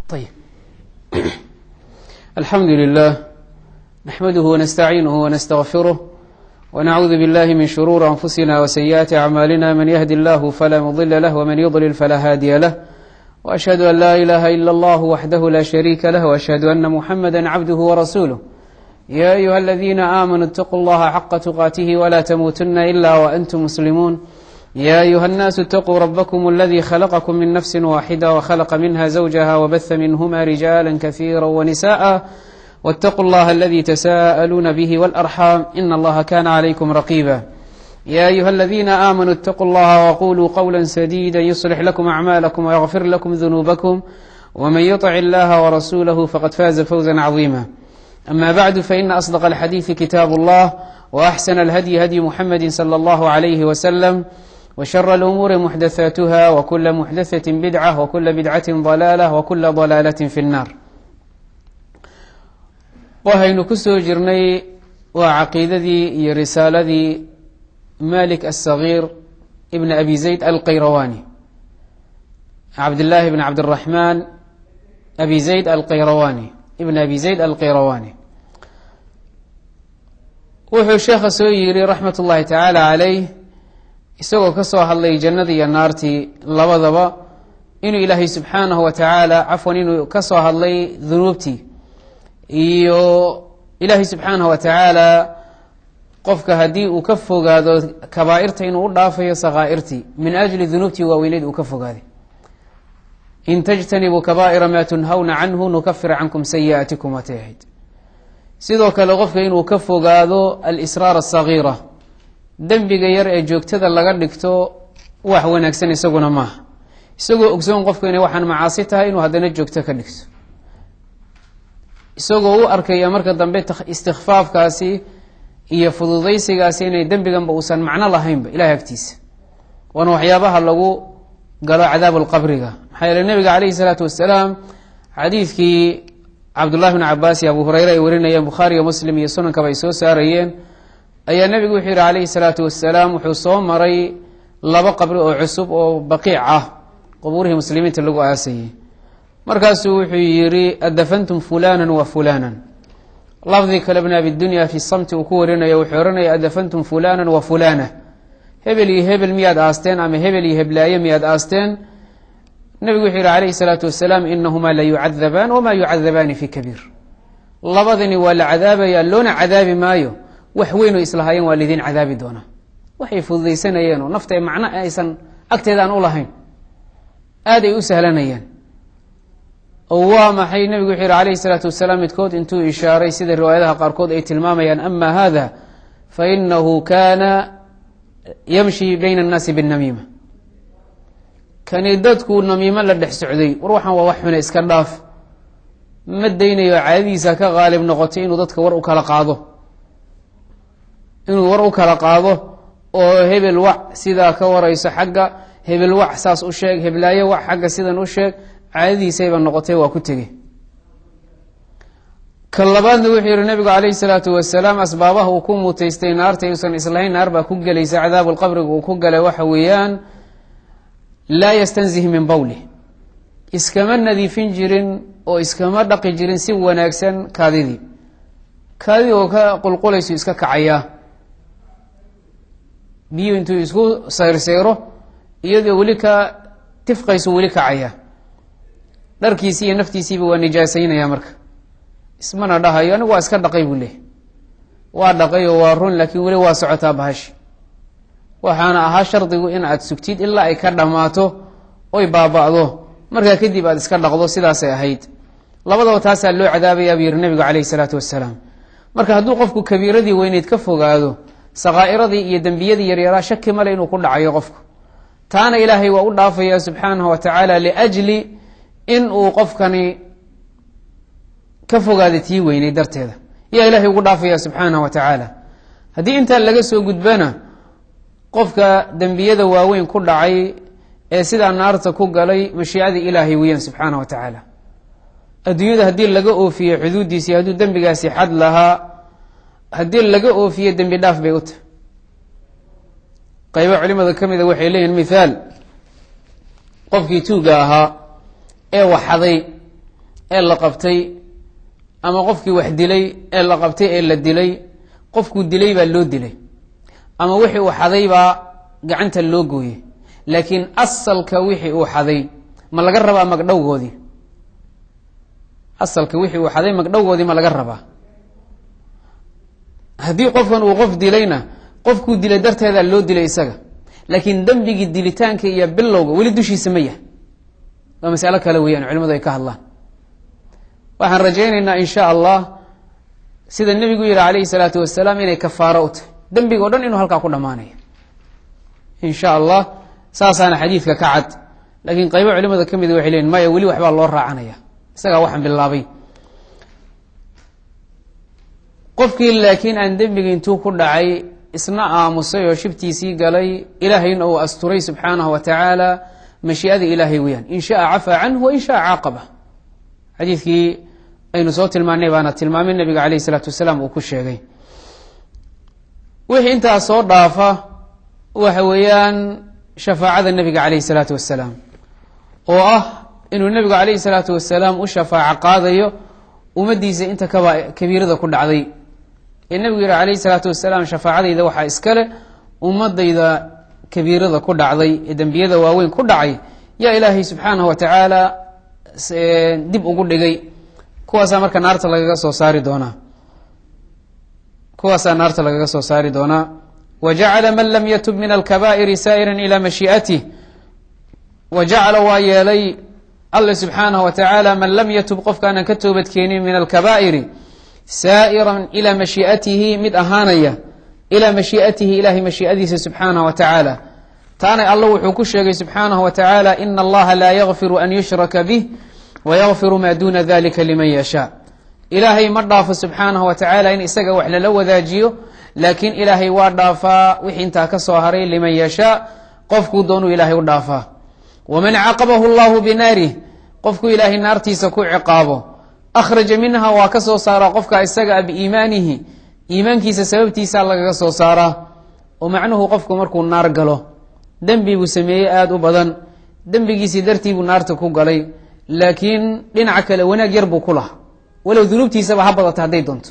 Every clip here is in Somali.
طيب الحمد لله نحمده ونستعينه ونستغفره ونعوذ بالله من شرور أنفسنا وسيئات أعمالنا من يهد الله فلا مضل له ومن يضلل فلا هادي له وأشهد أن لا إله إلا الله وحده لا شريك له وأشهد أن محمدا عبده ورسوله يا أيها الذين آمنوا اتقوا الله حق تقاته ولا تموتن إلا وأنتم مسلمون يا أيها الناس اتقوا ربكم الذي خلقكم من نفس واحدة وخلق منها زوجها وبث منهما رجالا كثيرا ونساء واتقوا الله الذي تساءلون به والأرحام إن الله كان عليكم رقيبا يا أيها الذين آمنوا اتقوا الله وقولوا قولا سديدا يصلح لكم أعمالكم ويغفر لكم ذنوبكم ومن يطع الله ورسوله فقد فاز فوزا عظيما أما بعد فإن أصدق الحديث كتاب الله وأحسن الهدي هدي محمد صلى الله عليه وسلم وشر الأمور محدثاتها وكل محدثة بدعة وكل بدعة ضلالة وكل ضلالة في النار waxaynu ku soo jirnay waa caqiidadii iyo risaaladii malik aلصagiir ibn abi zayd alqayrawani cabdillaahi bn cabdiraxmaan abi zayd alqayrawani ibn abi zayd alqayrawani wuxuu sheekha soo yiri raxmat ullahi tacaala calayh isagoo ka soo hadlay jannadii iyo naartii labadaba inuu ilaahay subxaanahu wa tacaala cafwan inuu ka soo hadlay dunuubtii iyo ilaahay subxaanahu wa tacaala qofka haddii uu ka fogaado kabaa'irta inuu u dhaafayo sakaa'irtii min ajli dunuubtii waaweyneed uu ka fogaaday in tajtanibuu kabaa'ira maa tunhawna canhu nukafir cankum sayi'aatikum waatay ahayd sidoo kale qofka inuu ka fogaado alisraar asagiira dembiga yar ee joogtada laga dhigto wax wanaagsan isaguna maaha isagoo ogsoon qofku inay waxaan macaasi tahay inuu haddana joogto ka dhigto isagoo u arkaya marka dambe istikfaafkaasi iyo fududaysigaasi inay dembiganba uusan macno lahaynba ilahay agtiisa waana waxyaabaha lagu galo cadaabu lqabriga maxaa yeele nabiga calayhi salaatu wasalaam xadiidkii cabdullahi bn cabaas iyo abu hureyre ay warinayeen bukhaariyo muslim iyo sunankaba ay soo saarayeen ayaa nebigu wuxuu yihi calayhi salaatu wasalaam wuxuu soo maray laba qabri oo cusub oo baqiic ah qubuurihii muslimiinta lagu aasayey markaasuu wuxuu yihi adafantum fulana wa fulana lafdi kale bn abidunya fi samti uu ku warinayo wuxuu ohanaya adafantum fulana wa fulana hebel iyo hebel miyaad aasteen ama hebel iyo heblaaye miyaad aasteen nebigu wuxuu yihi calayhi salaatu wasalaam inahumaa la yucadabaan wama yucadabaani fi kabiir labadani waa la cadaabaya loona cadaabi maayo wax weyn oo islahaayeen waa laydin cadaabi doonaa waxay fududaysanayeen oo nafta macno aysan agteedaan u lahayn aad ay u sahlanayeen oo waa maxay nebigu wuxuu yihi calayhi salaatu wasalaam midkood intuu ishaaray sida riwaayadaha qaarkood ay tilmaamayaan ama hada fainahu kana yamshi bayna annaasi binnamiima kani dadku namiimo la dhex socday war waxaan waa wax xune iska dhaaf ma daynayo caadadiisa ka qaalib noqotay inuu dadka war u kala qaado inuu war u kala qaado oo hebel wac sidaa ka warayso xagga hebel wac saas u sheeg heblaayo wac xagga sidan u sheeg caadadiisayba noqotay waa ku tegey ka labaadna wuxuu yihi nabigu calayhi salaatu wasalaam asbaabaha uu ku mutaystay naarta inuusan islahayn naar baa ku gelaysa cadaabu lqabriga uu ku galay waxa weeyaan laa yastanzih min bawlih iskama nadiifin jirin oo iskama dhaqi jirin si wanaagsan kaadidii kaadidii oo ka qulqulaysu iska kacayaa biyu intuu isku sayrsayro iyadoo weli ka tifqaysu weli kacaya dharkiisii iyo naftiisiiba waa nijaasaynaya marka ismana dhahayo anigu waa iska dhaqay buu leehy waa dhaqay oo waa run laakiin weli waa socotaa bahashi waxaana ahaa shardigu in aad sugtid ilaa ay ka dhammaato oy baaba'do markaa kadib aad iska dhaqdo sidaasay ahayd labadaba taasaa loo cadaabaya buu yihi nabigu calayhi salaatu wasalaam marka hadduu qofku kabiiradii weyneyd ka fogaado sakaa'iradii iyo dembiyadii yaryaraa shaki male inuu ku dhacayo qofku taana ilaahay waa u dhaafaya subxaanahu wa tacaala liajli in uu qofkani ka fogaada tii weynay darteeda yaa ilahay ugu dhaafaya subxaanahu wa tacaala haddii intaa laga soo gudbana qofka dembiyada waaweyn ku dhacay ee sidaa naarta ku galay mashiicadii ilaahay weeyaan subxaanah wa tacaala adduunyada haddii laga oofiye xuduuddiisii hadduu dembigaasi xad lahaa haddii laga oofiye dembi dhaaf bay u tahay qaybo culimada ka mida waxay leeyihin mithaal qofkii tuuga ahaa ee waxaday ee la qabtay ama qofkii wax dilay ee la qabtay ee la dilay qofkuu dilay baa loo dilay ama wixii uu xaday baa gacanta loo gooyey laakiin asalka wixii uu xaday ma laga rabaa magdhowgoodii asalka wixii uu xaday magdhowgoodii ma laga rabaa haddii qofkan uu qof dilayna qofkuu dilay darteedaa loo dilay isaga laakiin dembigii dilitaanka iyo bilowga weli dushiisa ma yahay waa masalo kale weeyaan culimadu ay ka hadlaan waxaan rajaynaynaa in sha allah sida nebigu yihi calayhi salaatu wasalaam inay kafaaro u tahay dembiga o dhan inuu halkaa ku dhammaanayo in sha allah saasaana xadiidka ka cad laakiin qaybo culimada ka mid waxay leeyiin maya weli waxbaa loo raacanaya isagaa waxaan bilaabay qofkii laakiin aan dembiga intuu ku dhacay isna aamusay oo shibtiisii galay ilaahayna uu asturay subxaanahu wa tacaala mashii'ada ilaahay weyaan in shaa cafaa canhu wa in shaa caaqaba xadiidkii aynu soo tilmaanay baana tilmaamay nabiga caleyh isalaatu wasalaam uu ku sheegay wixii intaas soo dhaafa waxa weeyaan shafaacada nebiga caleyhi salaatu wasalaam oo ah inuu nebigu caleyhi salaatu wasalaam u shafaaco qaadayo ummaddiisa inta kaba kabiirada ku dhacday ee nebigu yihi calayhi salaatu wasalaam shafaacadayda waxaa iskale ummadayda kabiirada ku dhacday ee dembiyada waaweyn ku dhacay yaa ilaahay subxaanahu wa tacaala dib ugu dhigay kuwaasaa marka naarta lagaga soo saari doonaa kuwaasaa naarta lagaga soo saari doonaa wa jacala man lam yatub min alkabaa'iri saa'iran ilaa mashii'atih wa jacala waa yeelay alle subxaanahu wa tacaala man lam yatub qofkaanan ka toobadkeenin min alkabaa'iri saa'iran ilaa mashii'atihi mid ahaanaya ilaa mashii'atihi ilahay mashii'adiisa subxaanahu wa tacaala taana alla wuxuu ku sheegay subxaanahu wa tacaala ina allaha laa yakfiru an yushraka bih wayakfiru maa duuna dalika liman yashaa ilaahay ma dhaafo subxaanahu wa tacaala in isaga wax lala wadaajiyo laakiin ilaahay waa dhaafaa wixii intaa ka soo haray liman yashaa qofkuu doonuu ilaahay u dhaafaa waman caqabahu llahu binaarih qofkuu ilaahay naartiisa ku ciqaabo akhraja minha waa ka soo saaraa qofka isaga a biiimaanihi iimaankiisa sababtiisa lagaga soo saaraa oo macnuhu qofku markuu naar galo dembi buu sameeyey aada u badan dembigiisii dartii buu naarta ku galay laakiin dhinaca kale wanaag yar buu ku laha walow dunuubtiisaba ha badata hadday doonto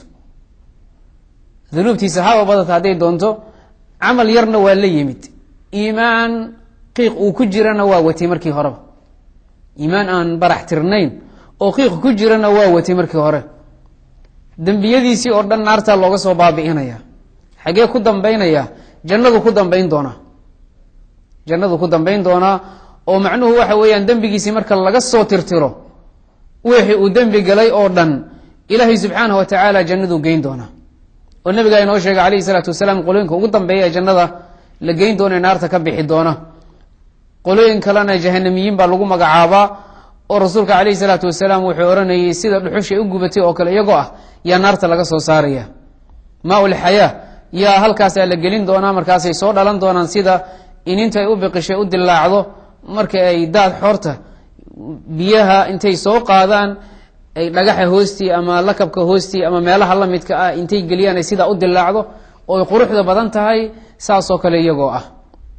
dunuubtiisa haba badata hadday doonto camal yarna waa la yimid iimaan qiiq uu ku jirana waa watay markii horeba iimaan aan barax tirnayn oo qiiq ku jirana waa watay markii hore dembiyadiisii oo dhan naartaa looga soo baabi'inaya xagee ku dambaynaya jannadu ku dambayn doonaa jannadu ku dambayn doonaa oo macnuhu waxa weeyaan dembigiisii marka laga soo tirtiro wixii uu dembi galay oo dhan ilaahay subxaanahu wa tacaala jannaduu geyn doonaa oo nabigaa inoo sheegay calayhi salaatu wasalaam qolooyinka ugu dambeeya ee jannada la geyn doona ee naarta ka bixi doona qolooyin kalena jahanamiyiin baa lagu magacaabaa oo rasuulka calayhi salaatu wasalaam wuxuu odhanayay sida dhuxusha u gubatay oo kale iyagoo ah yaa naarta laga soo saaraya maa ulxayaa yaa halkaasaa la gelin doonaa markaasay soo dhalan doonaan sida ininta ay u biqishay u dilaacdo marka ay daad xoorta biyaha intay soo qaadaan ay dhagaxa hoostii ama lakabka hoostii ama meelaha la midka ah intay geliyaan ay sidaa u dilaacdo oo ay quruxda badan tahay saasoo kale iyagoo ah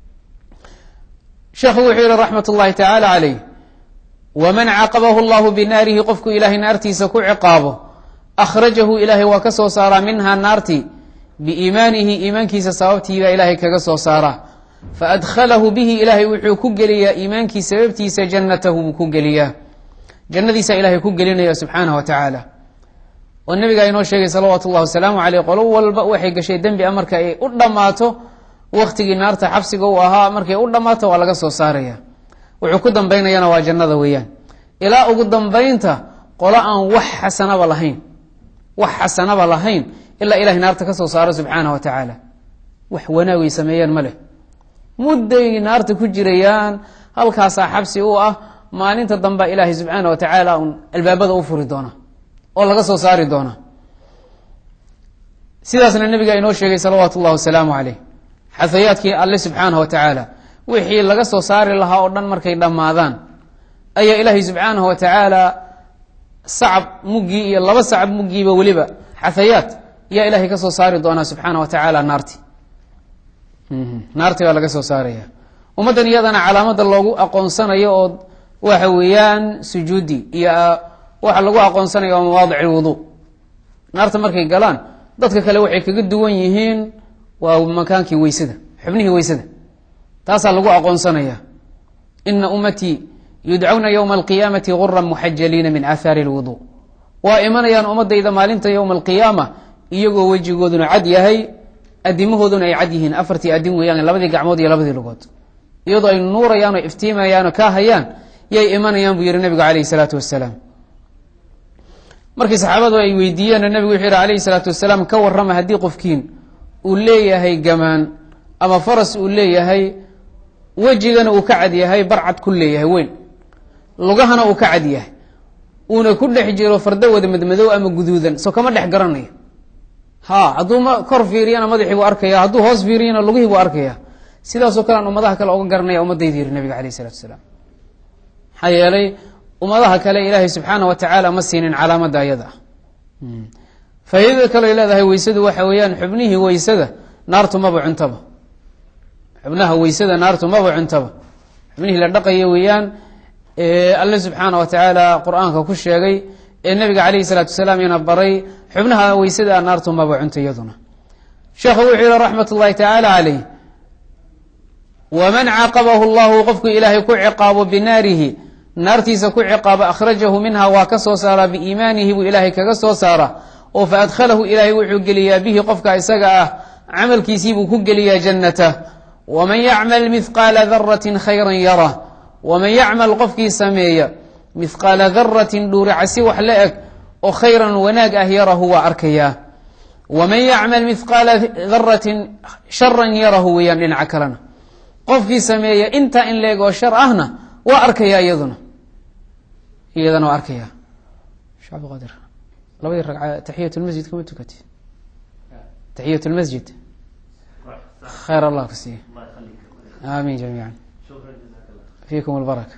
sheekhu wuxuu yihi raxmat ullahi tacaala caleyh waman caqabahu llahu binaarihi qofku ilaahay naartiisa ku ciqaabo akhrajahu ilaahay waa ka soo saaraa minha naarti biiimaanihi iimaankiisa sababtiibaa ilaahay kaga soo saaraa faadkhalahu bihi ilaahay wuxuu ku geliyaa iimaankii sababtiisa jannatahu buu ku geliyaa jannadiisa ilahay ku gelinaya subxaanah wa tacaala oo nabigaa inoo sheegay salawaatu llahi wasalaamu caleyh qolo walba waxay gashay dembi a marka ay u dhammaato waktigii naarta xabsiga uu ahaa markay u dhammaato waa laga soo saaraya wuxuu ku dambaynayana waa jannada weeyaan ilaa ugu dambaynta qolo aan wax xasanaba lahayn wax xasanaba lahayn ilaa ilahay naarta ka soo saaro subxaanah wa tacaala wax wanaagay sameeyaan ma leh mudday naarta ku jirayaan halkaasaa xabsi u ah maalinta damba ilaahay subxaana wa tacaala un albaabada u furi doona oo laga soo saari doona sidaasna nabiga inoo sheegay salawaatu ullahi wasalaamu caleyh xahayaadkii alle subxaanah wa tacaala wixii laga soo saari lahaa oo dhan markay dhammaadaan ayaa ilaahay subxaanahu wa tacaala sacab muggii iyo laba sacab muggiiba weliba xahayaad yaa ilahay ka soo saari doonaa subxaana wa tacaala naarti naarti baa laga soo saaraya ummaddan iyadana calaamada loogu aqoonsanayo oo waxa weeyaan sujuudi iyo waxaa lagu aqoonsanaya waa mawaadic lwudu naarta markay galaan dadka kale waxay kaga duwan yihiin waa makaankii weysada xubnihii weysada taasaa lagu aqoonsanaya ina ummatii yudcawna ywma alqiyaamati guran muxajaliina min aathaari lwudu waa imanayaan ummadayda maalinta yowma alqiyaama iyagoo wejigooduna cad yahay adimahooduna ay cad yihiin afartii adin weeyaan labadii gacmood iyo labadii lugood iyadoo ay nuurayaan oo iftiimayaan oo kaa hayaan yay imanayaan buu yihi nabigu calayhi salaatu wasalaam markii saxaabadu ay weydiiyeen nabigu wuxuu yihi alayhi salaatu wasalaam ka warrama haddii qofkiin uu leeyahay gamaan ama faras uu leeyahay wejigana uu ka cad yahay barcad ku leeyahay weyn lugahana uu ka cad yahay uuna ku dhex jiro fardo wada madmadow ama guduudan so kama dhex garanayo ha hadduu ma kor fiiriyana madaxii buu arkaya hadduu hoos fiiriyana lugihii buu arkaya sidaasoo kale aan ummadaha kale oga garanaya ummadayda yiri nabiga alayh isalatu wasalaam maxaa yeelay ummadaha kale ilaahay subxaana wa tacaala ma siinin calaamada ayada ah faa'iidada kale ay leedahay weysadu waxa weeyaan xubnihii weysada naartu maba cuntaba xubnaha weysada naartu maba cuntaba xubnihii la dhaqaya weeyaan alle subxaana wa tacaala qur-aanka ku sheegay ee nabiga calayhi salaatu wasalaam ina baray xubnaha weysada naartu maba cunta iyaduna sheekhu wuxuu yihi raxmat ullahi tacaala caleyh waman caaqabahu llahu qofku ilaahay ku ciqaabo binaarihi naartiisa ku ciqaabo akhrajahu minha waa ka soo saaraa biiimaanihi buu ilaahay kaga soo saara oo fa adkhalahu ilaahay wuxuu geliyaa bihi qofka isaga ah camalkiisiibuu ku geliyaa jannata waman yacmal mithqaala daratin khayran yara waman yacmal qofkii sameeya mithqaala daratin dhuuricasi wax la eg oo khayran wanaag ah yarahu waa arkayaa waman yacmal mithqaala daratin sharan yarahu weeyaan dhinaca kalena qofkii sameeya intaa in la eg oo shar ahna waa arkaya iyaduna iyadana waa arkaya shee cabdiqaadir labadii ragca taxiyat lmasjid kama tukati taxiyat lmasjid khayr allah ku siiya amin jamiica fiikum lbaraka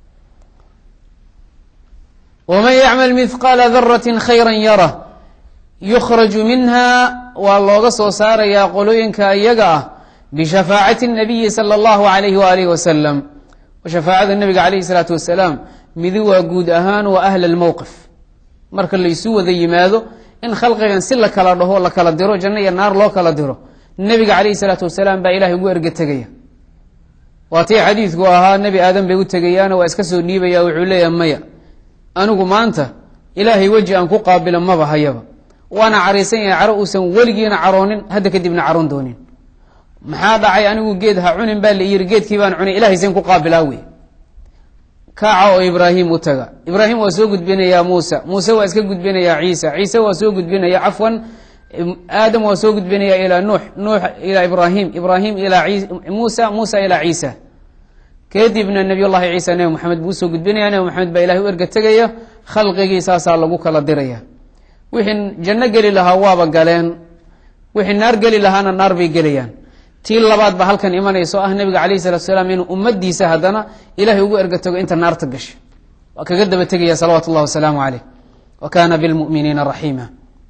waman yacmal mithqaala daratin khayra yara yukhraju minha waa looga soo saarayaa qolooyinka iyaga ah bishafaacati nabiyi sala allahu alayhi waalihi wasalam shafaacada nabiga calayhi salaatu wasalaam midi waa guud ahaan waa ahla lmowqif marka laysu wada yimaado in khalqigan si la kala dhaho la kala diro janno iyo naar loo kala diro nebiga calayhi salaatu wasalaam baa ilahay ugu erga tegaya waa tii xadiidku ahaa nebi aadan bay u tegayaano waa iska soo dhiibaya wuxuu leeyahay maya anigu maanta ilaahay weji aan ku qaabila maba hayaba waana caraysan yahay caro uusan weligiina caroonin hadda kadibna caroon doonin maxaa dhacay anigu geed ha cunin baa la yiri geedkii baan cunay ilahay sen ku qaabilaa wey kaaca oo ibraahim u taga ibraahim waa soo gudbinayaa muusa muuse waa iska gudbinayaa ciisa ciise waa soo gudbinaya cafwan aadam waa soo gudbinaya ilaa nuux nuux ilaa ibraahim ibraahim ilaa muusa muusa ilaa ciisa kadibna nabiy llahi ciisa nebi maxamed buu usoo gudbinaya nebi maxamed baa ilahay u erga tegaya khalqigii saasaa lagu kala diraya wixii janno geli lahaa waaba galeen wixii naar geli lahaana naar bay gelayaan tii labaad ba halkan imanayso ah nabiga calayh salatu salaam inuu ummadiisa haddana ilahay ugu erga tago inta naarta gasha waa kaga daba tegaya salawaatu llahi wasalaamu caleyh wa kana bilmuminiina raxiima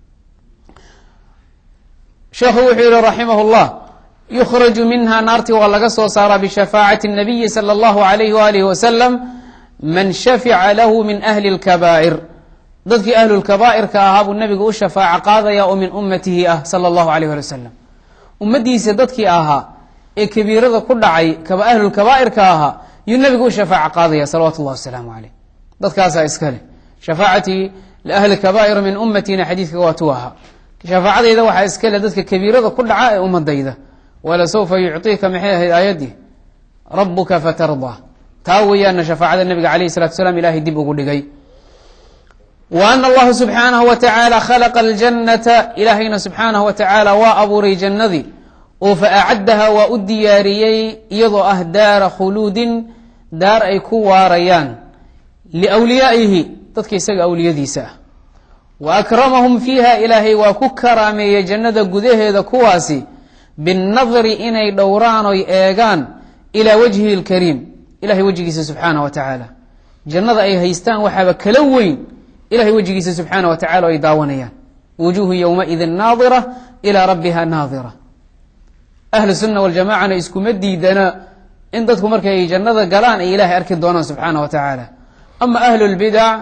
sheekhu wuxuu yihi raximah llah yukhraju minha naarti waa laga soo saaraa bishafaacati nabiyi sala allahu alayhi waalihi wasalam man shafica lahu min ahli lkabaa'ir dadkii ahlulkabaa'irka ahaa buu nabiga u shafaaco qaadaya oo min ummatihi ah sala allahu alayh ali wasalam ummadiisa dadkii ahaa ee kabiirada ku dhacay ahlulkabaa'irka ahaa yuu nabiga u shafaaco qaadaya salawatu llahi wasalaamu caleyh dadkaasaa iskale shafaacatii liahli kabaa'ir min ummatina xadiidka waa tu ahaa shafaacadayda waxaa iskale dadka kabiirada ku dhaca ee ummadayda walasawfa yucطiika maxay ahayd aayaddii rabuka fatardaa taa weeyaana shafaacada nabiga alayh salatu salaam ilahay dib ugu dhigay wa ana allahu subxaanahu wa tacaala khalaqa aljannata ilaahayna subxaanahu wa tacaala waa abuuray jannadii oo fa acaddaha waa u diyaariyey iyadoo ah daara khuluudin daar ay ku waarayaan liwliyaa'ihi dadka isaga awliyadiisa ah wa akramahum fiiha ilaahay waa ku karaameeyey jannada gudaheeda kuwaasi binnadri inay dhowraan oy eegaan ilaa wajhihi lkariim ilahay wejigiisa subxaanahu wa tacaala jannada ay haystaan waxaaba kala weyn ilahay wejigiisa subxaana wa tacala ay daawanayaan wujuuhu yowmaidin naadira ilaa rabbiha naadira ahlu sunna waljamacana iskuma diidana in dadku markay jannada galaan ay ilahay arki doonaan subxaana wa tacaala ama ahlu lbidac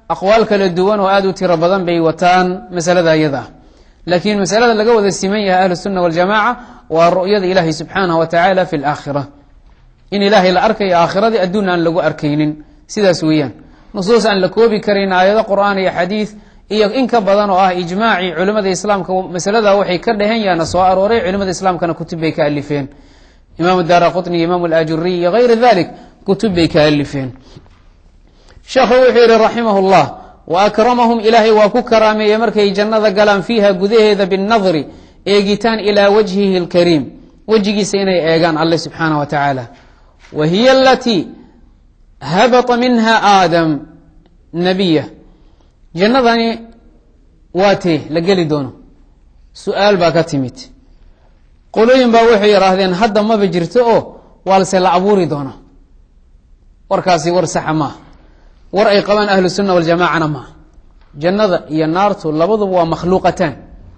aqwaal kala duwan oo aada u tiro badan bay wataan masalada iyada ah laakiin masalada laga wada siman yahay ahlu sunna waljamaaca waa ru'yada ilaahay subxaanahu wa tacaala fi laakhira in ilaahay la arkayo aakhiradii adduun aan lagu arkaynin sidaas weeyaan nusuus aan la koobi karin aayado qur'aan iyo xadiid iyo in ka badan oo ah ijmaacii culimada islaamka masalada waxay ka dhehen yaana soo arooray culimada islaamkana kutub bay ka alifeen imaamu daara qutni iyo imaamu alaajuriy iyo gayra dalik kutub bay ka alifeen sheekhu wuxuu yihi raximah llah wa akramahum ilaahay waa ku karaameeyey markay jannada galaan fiiha gudaheeda binnadri eegitaan ilaa wajhihi اlkariim wejigiisa inay eegaan alle subxaanah wa tacaala wa hiya alatii habata minha aadam nabiya jannadani waa tee la geli doono su-aal baa ka timid qolooyin baa waxay yidhaahdeen hadda maba jirto oo waalse la abuuri doona warkaasi war saxa maaha war ay qabaan ahlu sunna waljamaacana maaha jannada iyo naartu labaduba waa makhluuqataan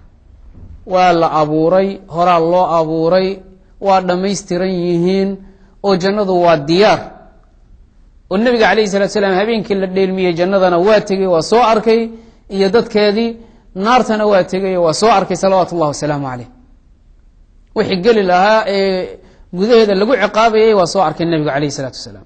waa la abuuray horaa loo abuuray waa dhammaystiran yihiin oo jannadu waa diyaar oo nebiga calayhi salatu salaam habeenkii la dheelmiyey jannadana waa tegey waa soo arkay iyo dadkeedii naartana waa tegay oo waa soo arkay salawaatu ullahi wasalaamu caleyh wixii geli lahaa ee gudaheeda lagu ciqaabayay waa soo arkay nebiga calayhi salaatu wasalaam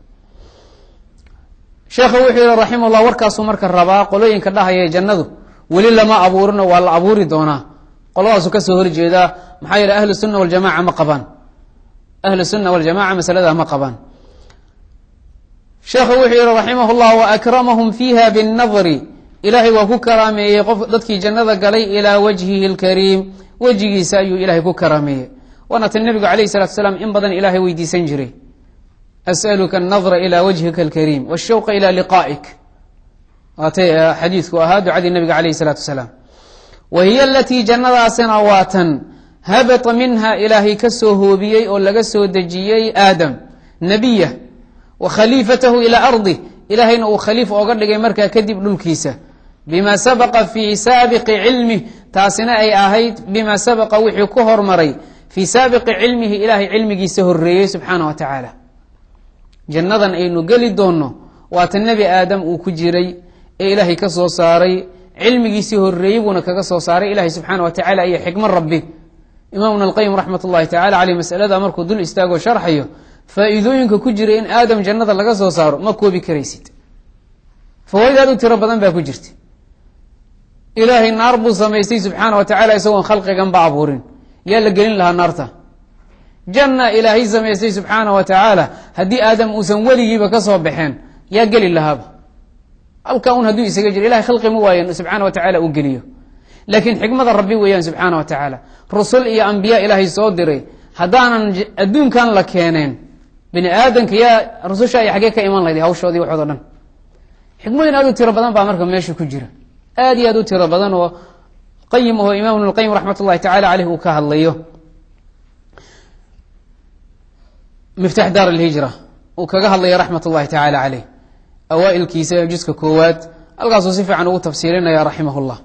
sheekhu wuxuu yihi raximah llah warkaasuu marka rabaa qolooyinka dhahaya jannadu weli lama abuurino waa la abuuri doonaa qoladaasu kasoo horjeedaa maxaa yeele ahlu sunna waljamaca ma qabaan ahlu sunna waljamaca masalada ma qabaan sheekhu wuxuu yihi raximah llah waakramahum fiiha binnadri ilaahay waa ku karaameeyey qof dadkii jannada galay ilaa wajhihi lkariim wejigiisa ayuu ilaahay ku karaameeyey waana tan nebigu calayhi salatu salaam in badan ilaahay weydiisan jiray as'aluka annadra ilaa wajhika alkariim washawqa ilaa liqaa'ik waatay xadiidku ahaa ducadii nabiga calayhi salaatu wasalaam wa hiya alatii jannadaasina waa tan habata minha ilaahay ka soo hoobiyey oo laga soo dejiyey aadam nebiya wa khaliifatahu ilaa ardi ilaahayna uu khaliif ooga dhigay markaa kadib dhulkiisa bima sabaqa fii saabiqi cilmih taasina ay ahayd bima sabaqa wixii ku hormaray fii saabiqi cilmihi ilaahay cilmigiisa horeeyey subxaana wa tacaala jannadan aynu geli doonno waata nebi aadam uu ku jiray ee ilaahay ka soo saaray cilmigiisii horeeyey buuna kaga soo saaray ilahay subxaana wa tacala iyo xikmad rabbi imaam ibn alqayim raxmat ullahi tacala caleyh masalada markuu dul istaagoo sharxayo faa-iidooyinka ku jira in aadam jannada laga soo saaro ma koobi karaysid fawaaid aad u tiro badan baa ku jirta ilaahay naar buu samaystay subxaana wa tacala isagoon khalqigan ba abuurin yaa la gelin lahaa naarta janna ilaahay samaystay subxaana wa tacaala haddii aadam uusan weligiiba ka soo baxeen yaa geli lahaaba halkaa un hadduu isaga jiro ilahay khalqi ma waayan subxaana wa tacala uu geliyo laakiin xikmada rabbi weeyaan subxaana wa tacaala rusul iyo ambiya ilaahay soo diray haddaanan adduunkan la keeneen bini aadamka yaa rususha ay xaggee ka iman lahayd hawshoodii waxood o dhan xikmadin aad u tiro badan baa marka meesha ku jira aad iyo aad u tiro badan oo qayim aho imam ibn lqayim raxmat ullahi tacala caleyh uu ka hadlayo miftax daar alhijra uu kaga hadlaya raxmat ullahi tacala caleyh awaailkiisa juska koowaad halkaasuu si fiican ugu tafsiirinaya raximah llah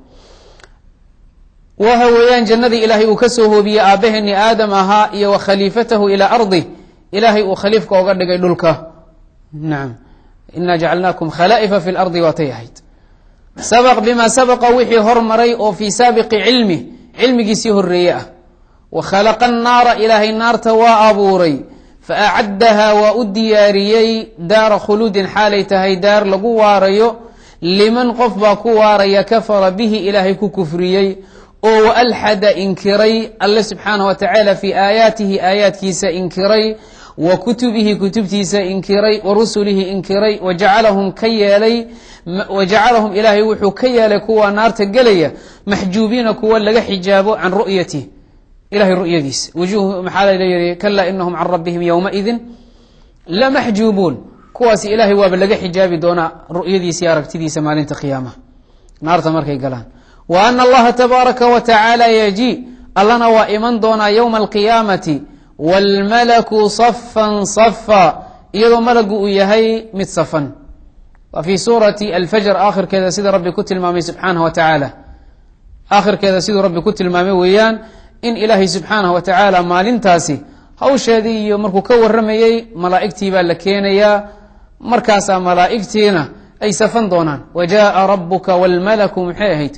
waha weeyaan jannadii ilaahay uu ka soo hoobiyey aabbaheeni aadam ahaa iyo wa khaliifatahu ilaa ardi ilaahay uu khaliifka oga dhigay dhulka nacam ina jacalnaakum khalaa'ifa fi lardi waatay ahayd sabaq bima sabaqa wixii hormaray oo fii saabiqi cilmi cilmigiisii horeeye ah wa khalaqa annaara ilaahay naarta waa abuuray fa acaddahaa waa u diyaariyey daara khuluudin xaalay tahay daar lagu waarayo liman qof baa ku waaraya kafara bihi ilaahay ku kufriyey oo wa alxada inkiray alle subxaanah wa tacaala fii aayaatihi aayaadkiisa inkiray wa kutubihi kutubtiisa inkiray wa rusulihi inkiray wa jacalahum ka yeelay wa jacalahum ilaahay wuxuu ka yeelay kuwa naarta gelaya maxjuubiina kuwa laga xijaabo can ru'yatih ilahay ru'yadiisa wujuh maxaa laleeyahy kalaa inahum can rabbihim yowmaidin lamaxjuubuun kuwaasi ilaahay waaba laga xijaabi doonaa ru'yadiisa iyo aragtidiisa maalinta qiyaamaha naarta markay galaan wa ana allaha tabaaraka wa tacaala yaji allana waa iman doonaa yowma alqiyaamati wاlmalaku safan safa iyadoo malagu uu yahay mid safan waa fii suurati alfajr aakhirkeeda sida rabbi ku tilmaamay subxaanah wa tacaala aakhirkeeda siduu rabbi ku tilmaamay weeyaan in ilaahay subxaanah wa tacaala maalintaasi hawsheedii iyo markuu ka waramayey malaa'igtii baa la keenayaa markaasaa malaa'igtiina ay safan doonaan wa jaءa rabuka wاlmalaku maxay ahayd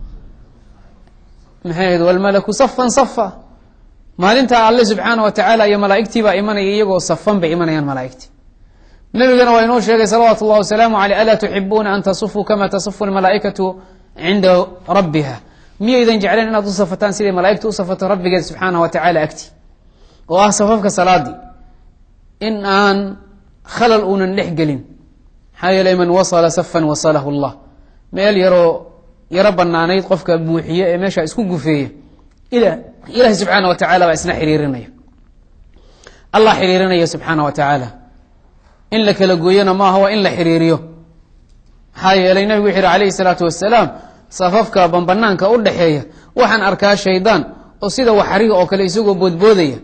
maxay ahayd wاlmalaku safan safa maalintaa alle subxaana wa tacaala iyo malaa'igtii baa imanaya iyagoo safan bay imanayaan malaa'igtii nabigana waa inoo sheegay salawaatu اllah wasalaamu aleyh alaa tuxibuuna an tasufuu kama tasufu lmalaa'ikatu cinda rabbiha miyaydan jecleen inaad u safataan siday malaa'igta u safato rabbigeed subxaana wa tacala agti oo ah safafka salaadii in aan khalal uunan dhex gelin maxaa yeelay man wasala safan wasalahu llah meel yaroo yaro banaanayd qofka buuxiye ee meesha isku gufeeya ila ilaahi subxaana wa tacala baa isna xiriirinaya allah xiriirinaya subxaana wa tacaala in la kala gooyona maaha waa in la xiriiriyo maxaa yeelay nabigu wuxu yihi alayhi salaatu wasalaam safafka bambanaanka u dhexeeya waxaan arkaa shaydaan oo sida waxariga oo kale isagoo boodboodaya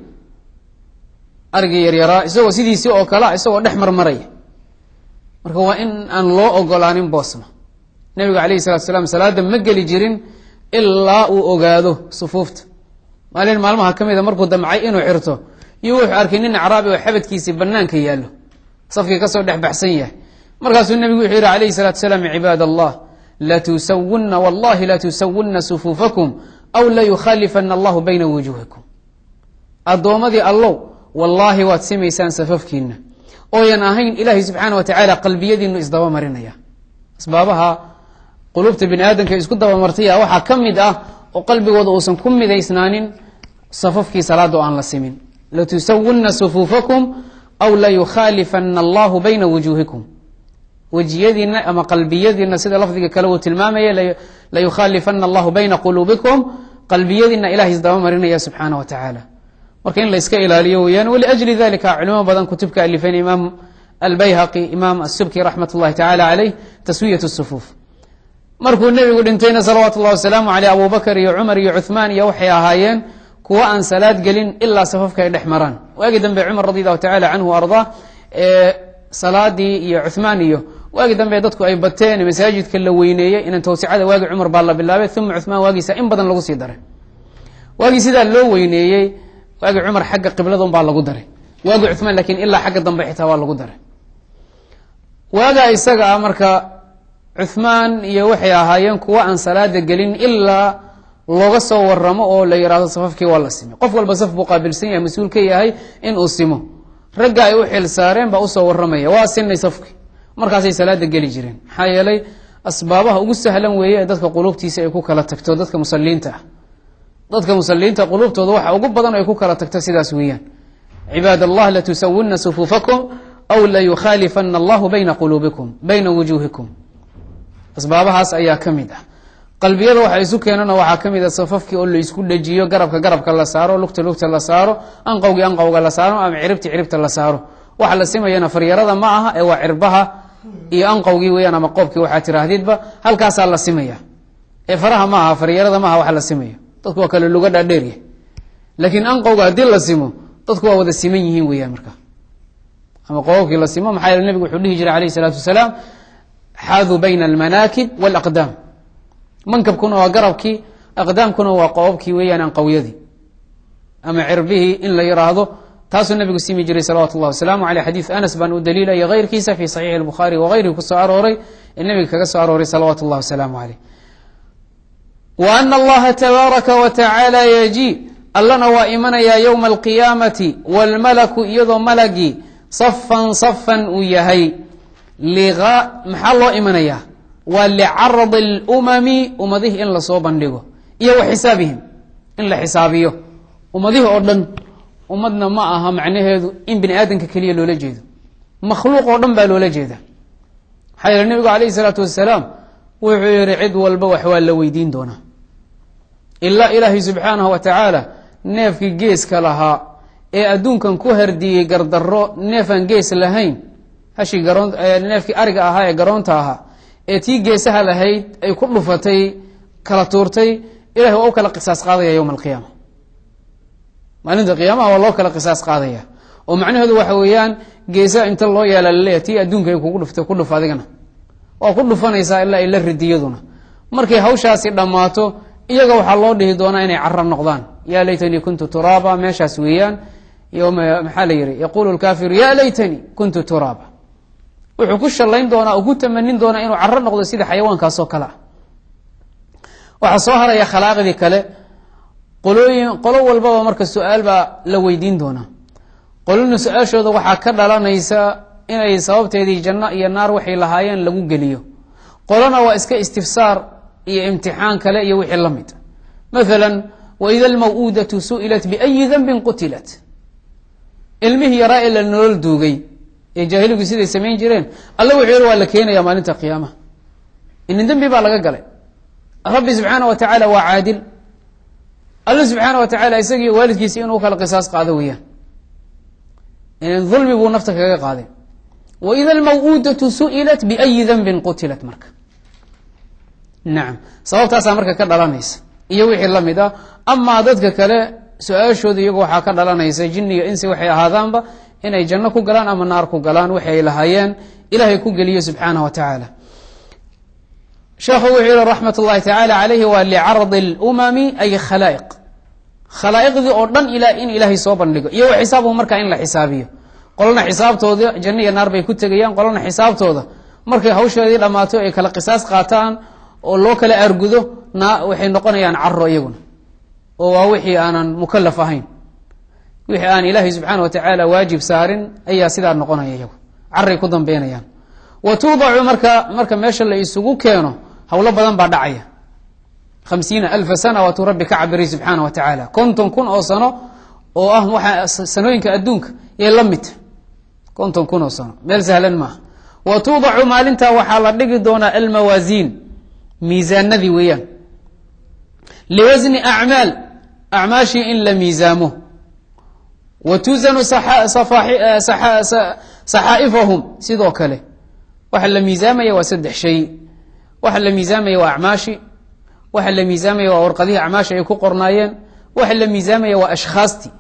arigii yaryaraa isagoo sidiisii oo kalea isagoo dhex marmaraya marka waa in aan loo ogolaanin boosna nabigu alayhi salatu salaam salaada ma geli jirin ilaa uu ogaado sufuufta maalin maalmaha ka mida markuu damcay inuu xirto iyo wuxuu arkay nin acraabi oo xabadkiisii banaanka yaallo safkii kasoo dhex baxsan yahay markaasuu nabigu wuxuu yihi alayhi salatu salaam cibaad allah latusawunna wallahi latusawunna sufuufakum aw layukhaalifana allahu bayna wujuuhikum addoommadii allow wallaahi waad simaysaan safafkiina ooyan ahayn ilaahay subxaana wa tacaala qalbiyadiinu isdaba marinaya asbaabaha qulubta bini aadamka isku dabamartaya waxaa ka mid ah oo qalbigooda uusan ku midaysnaanin safafkii salaada oo aan la simin latusawunna sufuufakum aw layukhaalifana allahu bayna wujuuhikum wejiyadiina ama qalbiyadiina sida lafdiga kale uu tilmaamaya layukhaalifana allahu bayna quluubikum qalbiyadiina ilahay isdaba marinaya subxaana wa tacaala marka in la iska ilaaliyo weyaan wliajli dalika culimo badan kutubka alifeen imaam albayhaqi imaam asubki raxmat اllahi tacala caleyh taswiyat sufuuf markuu nebigu dhintayna salawaatu اllahi wasalaamu aleyh abu bakr iyo cumar iyo cuhmaan iyo waxay ahaayeen kuwo aan salaad gelin ilaa safafka ay dhex maraan waagi dambe cumar radi allahu tacala canhu ardaa ee salaadii iyo cuhmaan iyo waagi dambe dadku ay bateen masaajidka la weyneeyey inan tawsicada waagi cumar baa la bilaabay uma cuhmaan waagiisa in badan lagu sii daray waagii sidaa loo weyneeyey waagi cumar xagga qibladun baa lagu daray waagi cumaan lakiin ilaa xagga dambe xitaa waa lagu daray waaga isaga ah marka cuhmaan iyo waxay ahaayeen kuwa aan salaada gelin ilaa looga soo waramo oo la yihahdo safafkii waa la simay qof walba saf buu qaabilsan yahay mas-uul ka yahay in uu simo ragga ay u xil saareen baa usoo waramaya waa sinay safki markaasay salaada geli jireen maxaa yeelay asbaabaha ugu sahlan weeye ee dadka qulubtiisa ay ku kala tagto dadka musaliinta ah dadka musaliinta qulubtooda waxa ugu badan ay ku kala tagto sidaas weeyaan cibaad allah latusawunna sufuufakum aw layukhaalifana allahu bayna quluubikum bayna wujuuhikum asbaabahaas ayaa ka mid ah qalbiyada waxa isu keenana waxaa ka mid a safafkii oo laisku dhajiyo garabka garabka la saaro lugta lugta la saaro anqowgii anqowga la saaro ama ciribti ciribta la saaro waxa la simayana faryarada ma aha ee waa cirbaha iyo anqowgii weyaan ama qoobkii waxaa tiraahdidba halkaasaa la simaya ee faraha ma aha faryarada maaha wax la simaya dadku waa kale luga dhaadheerya laakiin anqowga haddii la simo dadku waa wada siman yihiin weyaan marka ama qoobabkii la simo maxaa yeele nebigu wuxuu dhihi jiray alayh isalaatu wasalaam xaaduu bayna almanaakib walaqdaam mankabkuna waa garabkii aqdaamkuna waa qoobabkii weeyaan anqowyadii ama cirbihii in la yiraahdo taasuu nabigu simi jiray salawatu llahi wasalaamu aleyh xadiid anas baan u daliilaya keyrkiisa fi saxiixi albukhaari wagayrihi kusoo arooray ee nebiga kaga soo arooray salawaatu llahi wasalaamu aleyh wa ana allaha tabaaraka wa tacaala yaji allana waa imanayaa yowma alqiyaamati wاlmalaku iyadoo malagii safan safan uu yahay maxaa loo imanayaa waa licardi اlumami ummadihii in lasoo bandhigo iyo wa xisaabihim in la xisaabiyo ummadihii oo dhan ummadna ma aha macnaheedu in bini aadamka keliya loola jeedo makhluuq oo dhan baa loola jeeda maxaa yeele nebigu alayh isalaatu wasalaam wuxuu yihi cid walba wax waa la weydiin doonaa ilaa ilaahay subxaanahu wa tacaala neefkii geeska lahaa ee adduunkan ku hardiyey gardarro neefaan gees lahayn hashii garoon neefkii ariga ahaa ee garoonta ahaa ee tii geesaha lahayd ay ku dhufatay kala tuurtay ilahay waa u kala qisaas qaadaya yowma alqiyaama maalinta qiyaamaha waa loo kala qisaas qaadaya oo macnaheedu waxa weeyaan geesaha inta loo yeela laleeya tii adduunka ay kugu dhuftay ku dhuf adigana waa ku dhufanaysaa ilaa ay la ridiyaduna markay hawshaasi dhammaato iyaga waxaa loo dhihi doonaa inay cara noqdaan ya laytanii kuntu turaaba meeshaas weeyaan yoma maxaa la yihi yaqulu lkaafiru ya laytanii kuntu turaaba wuxuu ku shallayn doonaa oo ku tamanin doonaa inuu caro noqdo sida xayawaankaasoo kale ah waxaa soo haraya khalaaqdii kale qolooyin qolo walbaba marka su-aal baa la weydiin doonaa qolona su-aashooda waxaa ka dhalanaysa inay sababteedii janno iyo naar waxay lahaayeen lagu geliyo qolona waa iska istifsaar iyo imtixaan kale iyo wixii la mid maala waida almaw-uudatu su'ilat biayi danbin qutilat ilmihii yaraa ee la nolol duugay ee jaahiligu siday samayn jireen alla wuxuu yihi waa la keenaya maalinta qiyaamaha inin dembi baa laga galay rabbi subxaana wa tacaala waa caadil alla subxaana wa tacaala isagii waalidkiisa inuu kala qisaas qaado weeyaan ulmi buu nafta kaga qaaday waida almaw-uudatu su'ilat biayi danbin qutilat marka nacam sababtaasaa marka ka dhalanaysa iyo wixii la mid ah amaa dadka kale su-aashooda iyagu waxaa ka dhalanaysa jini iyo insi waxay ahaadaanba inay janno ku galaan ama naar ku galaan waxay ay lahaayeen ilaahay ku geliyo subxaanah wa tacaala sheekhu wuxuu yihi raxmat ullahi tacaala calayhi waa licardi اlumami ay khalaa'iq khalaa'iqdii oo dhan ilaa in ilaahay soo bandhigo iyo wa xisaabuhu markaa in la xisaabiyo qolona xisaabtooda janno iyo naar bay ku tegayaan qolona xisaabtooda markay hawshoodii dhammaato ay kala qisaas qaataan oo loo kala aargudo na waxay noqonayaan caro iyaguna oo waa wixii aanan mukalaf ahayn wixii aan ilaahay subxaana wa tacaala waajib saarin ayaa sidaa noqonaya iyagu caray ku dambeynayaan wa tuudacu marka marka meesha la isugu keeno howlo badan baa dhacaya hamsiina alfa sana waatuu rabbi ka cabiriy subxaana wa tacaala konton kun oo sano oo ah waxa sanooyinka adduunka ee la midta konton kun oo sano meel sahlan maaha wa tuudacu maalintaa waxaa la dhigi doonaa almawaasiin miisaanadii weeyaan liwasni acmaal acmaashii in la miisaamo wa tuzanu saxaa'ifahum sidoo kale waxa la miisaamaya waa saddex shay waxa la miisaamaya waa acmaashi waxa la miisaamaya waa warqadihii acmaashi ay ku qornaayeen waxa la miisaamaya waa ashkhaastii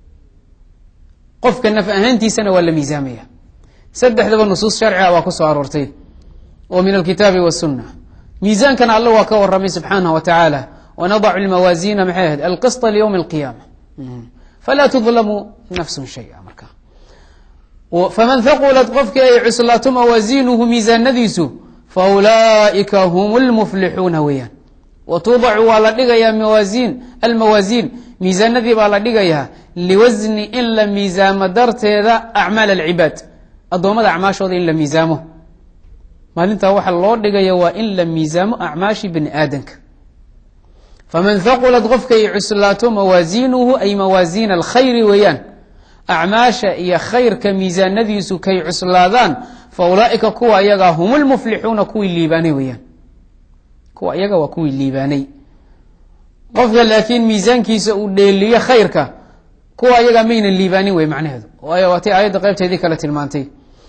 qofka naf ahaantiisana waa la miisaamaya saddexdaba nusuus sharciga waa ku soo aroortay oo min alkitaabi wasunna miisaankana alla waa ka waramay subxaanah wa tacaala wanadacu lmawaasiina maxay ahayd alqisطa liywmi alqiyaama falaa tudlamu nafsun shaya marka faman haqulat qofkii ay cuslaato mawaasiinuhu miisaanadiisu faulaa'ika hum lmuflixuuna weeyaan wa tuudacu waa la dhigayaa mawaasiin almawaasiin miisaanadii baa la dhigayaa liwasni in la miisaamo darteeda acmaal alcibaad addoommada acmaashooda in la miisaamo maalintaa waxa loo dhigaya waa in la miisaamo acmaashi bani aadanka faman haqulat qofkay cuslaato mawaasiinuhu ay mawaasiin alkhayri weeyaan acmaasha iyo khayrka miisaanadiisu kay cuslaadaan fa ulaaika kuwa iyagaa hum lmuflixuuna kuwii liibaanay weeyaan kuwa iyaga waa kuwii liibaanay qofka laakiin miisaankiisa uu dheeliyo khayrka kuwa iyagaa mayna liibaanin wey macnaheedu waayo waatay aayadda qaybteedii kale tilmaantay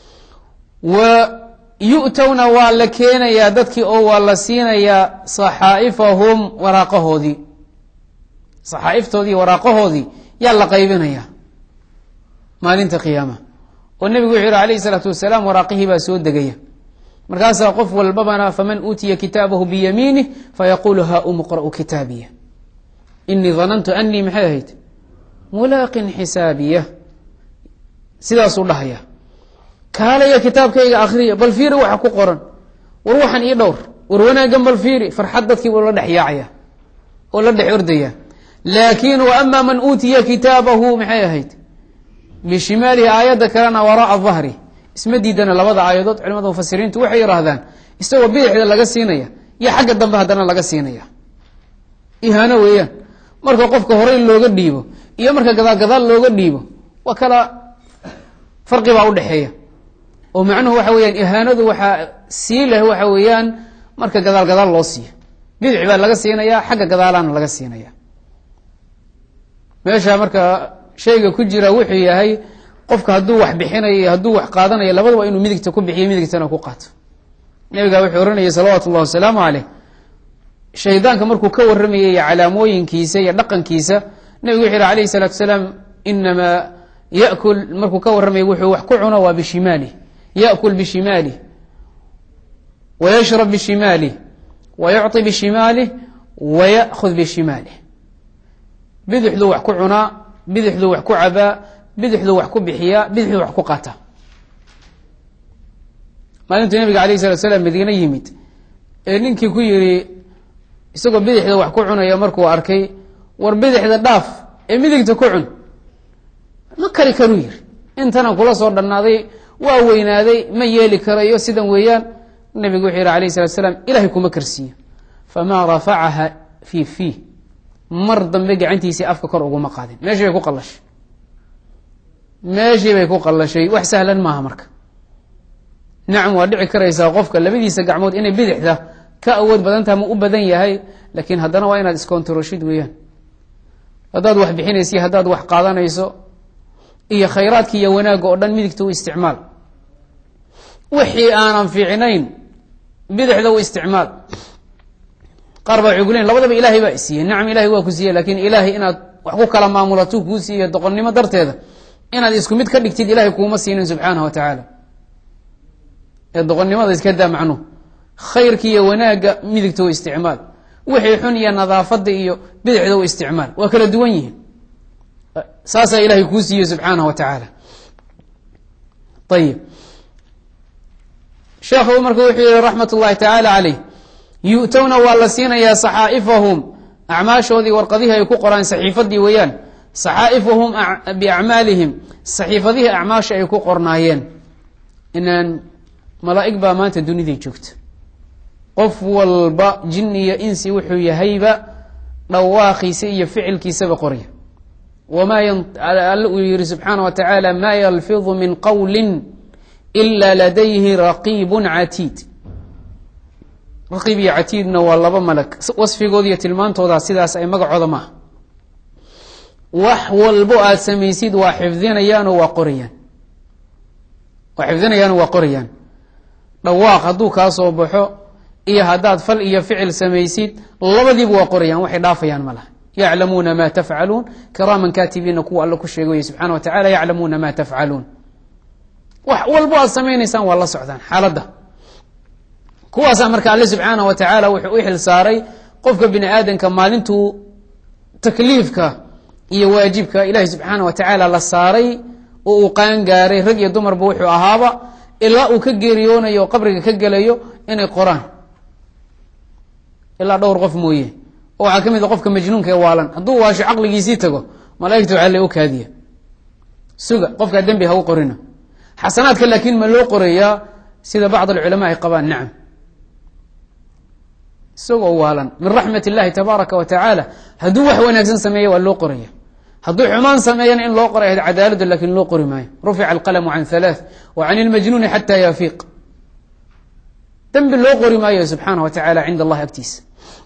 wa yu'towna waa la keenayaa dadkii oo waa la siinayaa saxaa'ifahum waraaqahoodii saxaa'iftoodii waraaqahoodii yaa la qaybinayaa maalinta qiyaama oo nebigu wuxuu yihi alayhi salaatu wasalaam waraaqihii baa soo degaya markaasaa qof walbabana faman uutiya kitaabahu biyamiinih fayaquulu ha umqra'u kitaabiya inii danantu anii maxay ahayd mulaaqin xisaabiya sidaasuu dhahaya kaalaya kitaabkayga akriya bal fiiri waxa ku qoran war waxan ii dhowr war wanaaggan bal fiiri farxad dadkii buu la dhex yaacaya oo la dhex ordaya laakin wa ama man uutiya kitaabahu maxay ahayd bishimaalihi aayadda kalena wara'a dahri isma diidana labada aayadood culimada mufasiriintu waxay yihaahdaan isagoo bidixda laga siinaya iyo xagga dambe haddana laga siinaya ihaano weeyaan marka qofka horey looga dhiibo iyo marka gadaal gadaal looga dhiibo waa kala farqi baa udhexeeya oo macnuhu waxa weyaan ihaanadu waxaa sii leh waxa weeyaan marka gadaal gadaal loo siiyo bidix baa laga siinaya xagga gadaalana laga siinaya meesha marka shayga ku jira wuxuu yahay qofka hadduu wax bixinayo iyo hadduu wax qaadanayo labadaba inuu midigta ku bixiyo midigtana ku qaato nabiga wuxuu ohanayay salawaatu ullahi wasalaamu caleyh shaydaanka markuu ka waramayay iyo calaamooyinkiisa iyo dhaqankiisa nabigu wuxuu yihi alayhi salaatu salaam inamaa yakul markuu ka warramaya wuxuu wax ku cuno waa bishimaalih yakul bishimaalih wayashrab bishimaalih wayucطi bishimaalih wayaأkhud bishimaalih bidixduu wax ku cunaa bidixduu wax ku cabaa bidixduu wax ku bixiyaa bidixduu wax ku qataa maalintuu nabiga alayh salatu salaam madiine yimid ee ninkii ku yidhi isagoo bidixda wax ku cunaya markuu arkay war bidixda dhaaf ee midigta ku cun ma kari karuu yiri intana kula soo dhannaaday waa weynaaday ma yeeli karayo sidan weeyaan nabigu wuxuu yihi alayh salatu salaam ilahay kuma karsiiyo famaa rafacaha fi fii mar dambe gacantiisii afka kor uguma qaadin meeshii bay ku qallashay meeshii bay ku qallashay wax sahlan maaha marka nacam waa dhici karaysaa qofka labadiisa gacmood inay bidixda ka awood badantaha ma u badan yahay laakiin haddana waa inaad iskontaroshid weeyaan haddaad wax bixinaysa haddaad wax qaadanayso iyo khayraadka iyo wanaagga oo dhan midigta u isticmaal wixii aanan fiicnayn bidixda u isticmaal qaar baa waxay ku leyin labadaba ilaahay baa isiiyey nacam ilahay waa ku siiyey lakin ilaahay inaad wax ku kala maamulato kuu siiyo doqonnimo darteeda inaad isku mid ka dhigtid ilahay kuuma siinin subxaanahu wa tacaala ee doqonnimada iska daa macnuhu khayrka iyo wanaagga midigta u isticmaal wixii xun iyo nadaafada iyo bidixda u isticmaal waa kala duwan yihiin saasaa ilahay kuu siiyey subxaanahu wa tacaala ayib sheekhu marka wuxuu yihi raxmat ullahi tacaala caleyh yu'towna waa la siinayaa saxaa'ifahum acmaashoodii warqadihii ay ku qoraan saxiifadii weeyaan saxaa'ifahum biacmaalihim saxiifadihii acmaasha ay ku qornaayeen inaan malaa'ig baa maanta duniday joogta qof walba jin iyo insi wuxuu yahayba dhawaaqiisa iyo ficilkiisaba qorya wamaa alle uu yihi subxaana wa tacaala maa yalfidu min qowli ila ladayhi raqiibun catiid raqiib iyo catiidna waa laba malag wasfigooda iyo tilmaantooda sidaas ay magacooda maaha wax walbo aada samaysid waa xifdinayaanoo waa qorayaan waa xifdinayaanoo waa qorayaan dhawaaq hadduu kaa soo baxo iyo haddaad fal iyo ficil samaysid labadiiba waa qorayaan waxay dhaafayaan ma laha yaclamuuna ma tafcaluun kiraaman kaatibiina kuwa alle ku sheegay subxana wa tacala yaclamuuna ma tafcaluun wax walbo aad samaynaysaan waa la socdaan xaaladda kuwaasaa marka alle subxaanah wa tacaala wuxuu u xil saaray qofka bini aadamka maalintuu takliifka iyo waajibka ilaahi subxaana wa tacaala la saaray oo uu qaan gaaray rag iyo dumarba wuxuu ahaaba ilaa uu ka geeriyoonayo oo qabriga ka gelayo inay qoraan ilaa dhowr qof mooye oo waxaa ka mid a qofka majnuunka ee waalan hadduu waasho caqligiisii tago malaaigta waxaa le u kaadiya suga qofkaa dembi ha u qorina xasanaadka laakiin ma loo qorayaa sida bacd alculamaa ay qabaan nacam isagoo waalan min raxmat illahi tabaaraka wa tacaala hadduu wax wanaagsan sameeya waa loo qoraya hadduu xumaan sameeyana in loo qoray ahayd cadaaladu lakin loo qori maayo rufica alqalamu can halaath wa can ilmajnuuni xata yafiiq dembi loo qori maayo subxaana wa tacala cinda allahi agtiisa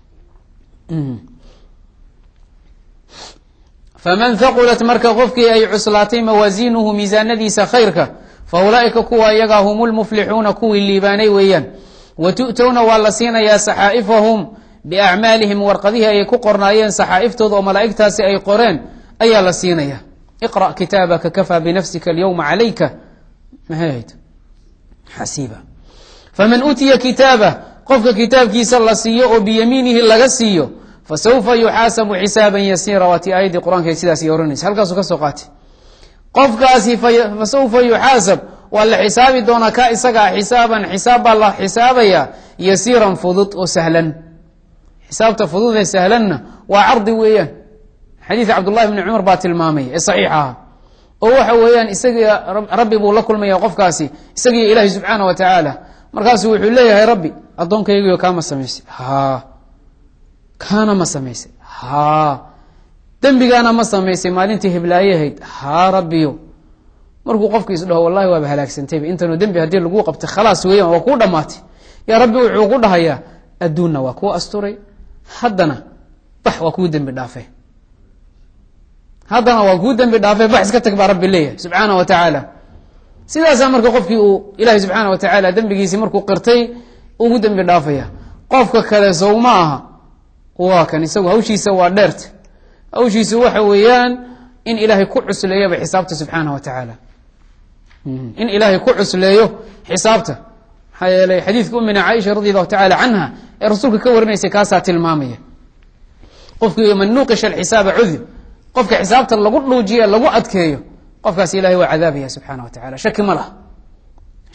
faman haqulat marka qofkii ay cuslaatay mawaasiinuhu miisaanadiisa khayrka fa ulaaئika kuwa iyagaa hum lmuflixuuna kuwii liibaanay weeyaan wa tu'towna waa la siinayaa saxaa'ifahum biacmaalihim warqadihii ay ku qornaayeen saxaa'ftooda oo malaa'igtaasi ay qoreen ayaa la siinaya iqra' kitaabaka kafaa binafsika alyowma calayka mahayd xasiiba faman uutiya kitaabah qofka kitaabkiisa la siiyo oo biyamiinihi laga siiyo fasawfa yuxaasabu xisaaban yasiira waatii aayaddii qur-aanka sidaas ay ohanaysa halkaasuu ka soo qaatay qofkaasi fasawfa yuxaasab waa la xisaabi doonaa ka isagaa xisaaban xisaab baa la xisaabayaa yasiiran fudud oo sahlan xisaabta fudud ee sahlanna waa cardi weeyaan xadiid cabdullahi bni cumar baa tilmaamaya ee saxiix aha oo waxa weeyaan isagii rabbi buu la kulmaya qofkaasi isagiiyo ilaahi subxaana wa tacaala markaasuu wuxuu leeyahay rabbi addoonkaygiyo kaama samaysay ha kaana ma samaysay ha dembigaana ma samaysay maalintii hiblaayahayd haa rabbiyo markuu qofki is dhaho wallahi waaba halaagsantayba intanoo dembi haddii lagu qabtay khalaas weeyaan waa kuu dhammaatay yaa rabbi wuxuu ku dhahayaa adduunna waa kuu asturay haddana bax waa kuu dembi dhaafe haddana waa kuu dembi dhaafe bax iska tag baa rabbi leeyahay subxaana wa tacaala sidaasaa marka qofkii uu ilaahay subxaana wa tacaala dembigiisii markuu qirtay ugu dembi dhaafaya qofka kale sow ma aha waa kan isagu hawshiisa waa dheerta hawshiisu waxa weeyaan in ilaahay ku cusleeyaba xisaabta subxaana wa tacaala in ilaahay ku cusleeyo xisaabta maxaa yeelay xadiidka umina caaisha radi allahu tacala canha ee rasuulka ka warinaysay kaasaa tilmaamaya qofkii man nuuqisha alxisaaba cudib qofka xisaabta lagu dhuujiye lagu adkeeyo qofkaas ilahay waa cadaabaya subxaana wa tacala shaki ma laha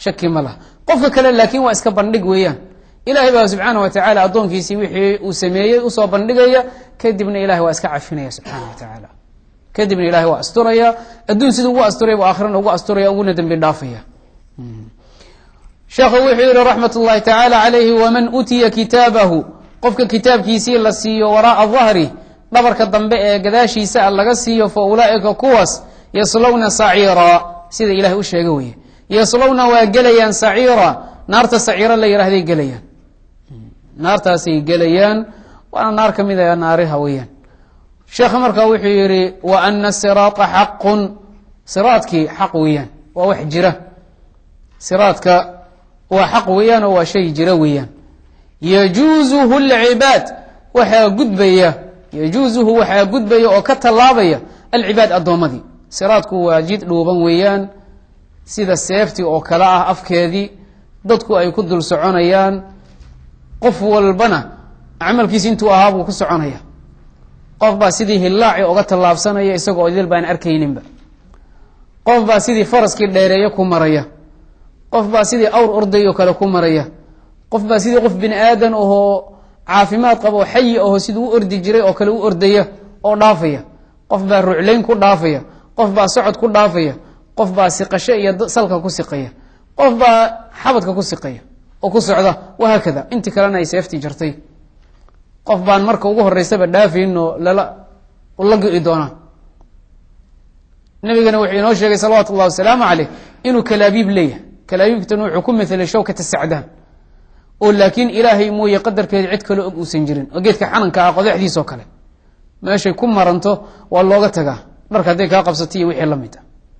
shaki ma laha qofka kale laakiin waa iska bandhig weeyaan ilahay baa subxaana wa tacaala addoonkiisii wixii uu sameeyey usoo bandhigaya kadibna ilahay waa iska cafinaya subxaana wa tacaala kadibna ilahay waa asturaya adduun siduu ugu asturaya bu aakhirana ugu asturaya uguna dembi dhaafaya sheekhu wuxuu yihi raxmat ullahi tacaala calayhi waman utiya kitaabahu qofka kitaabkiisii la siiyo waraaa dahri dhabarka dambe ee gadaashiisa a laga siiyo fa ulaa'ika kuwaas yaslowna saciira sida ilahay u sheega weye yaslowna waa gelayaan saciira naarta saciiro la yihahday gelayaan naartaasay gelayaan waana naar ka mid a naariha weeyaan sheekha markaa wuxuu yihi wa ana siraata xaqun siraadkii xaq weeyaan waa wax jira siraadka waa xaq weeyaan oo waa shay jira weeyaan yajuuzuhu lcibaad waxaa gudbaya yajuuzuhu waxaa gudbaya oo ka tallaabaya alcibaad addoommadii siraadku waa jid dhuuban weeyaan sida seeftii oo kale ah afkeedii dadku ay ku dul soconayaan qof walbana camalkiisi intuu ahaa buu ku soconaya qof baa sidii hillaaci oga tallaabsanaya isagoo idil baan arkayninba qof baa sidii faraskii dheereeyo ku maraya qof baa sidii awr orday oo kale ku maraya qof baa sidii qof bini aadan ahoo caafimaad qaba oo xayi aho siduu u ordi jiray oo kale u ordaya oo dhaafaya qof baa ruclayn ku dhaafaya qof baa socod ku dhaafaya qof baa siqasho iyo salka ku siqaya qof baa xabadka ku siqaya oo ku socda wahaakada intii kalena ay seeftii jartay qof baan marka ugu horeysaba dhaafayn oo lala la go-i doonaa nabigana wuxuu inoo sheegay salawaatu ullahi wasalaamu caleyh inuu kalaabiib leeyahay kalaabiibtana wuxuu ku mathelay shawkata sacdaan oo laakiin ilaahay mooye qadarkeeda cid kaloo og uusan jirin oo geedka xananka ah qodaxdiisoo kale meeshay ku maranto waa looga tagaa dharka hadday kaa qabsata iyo wixii la mid a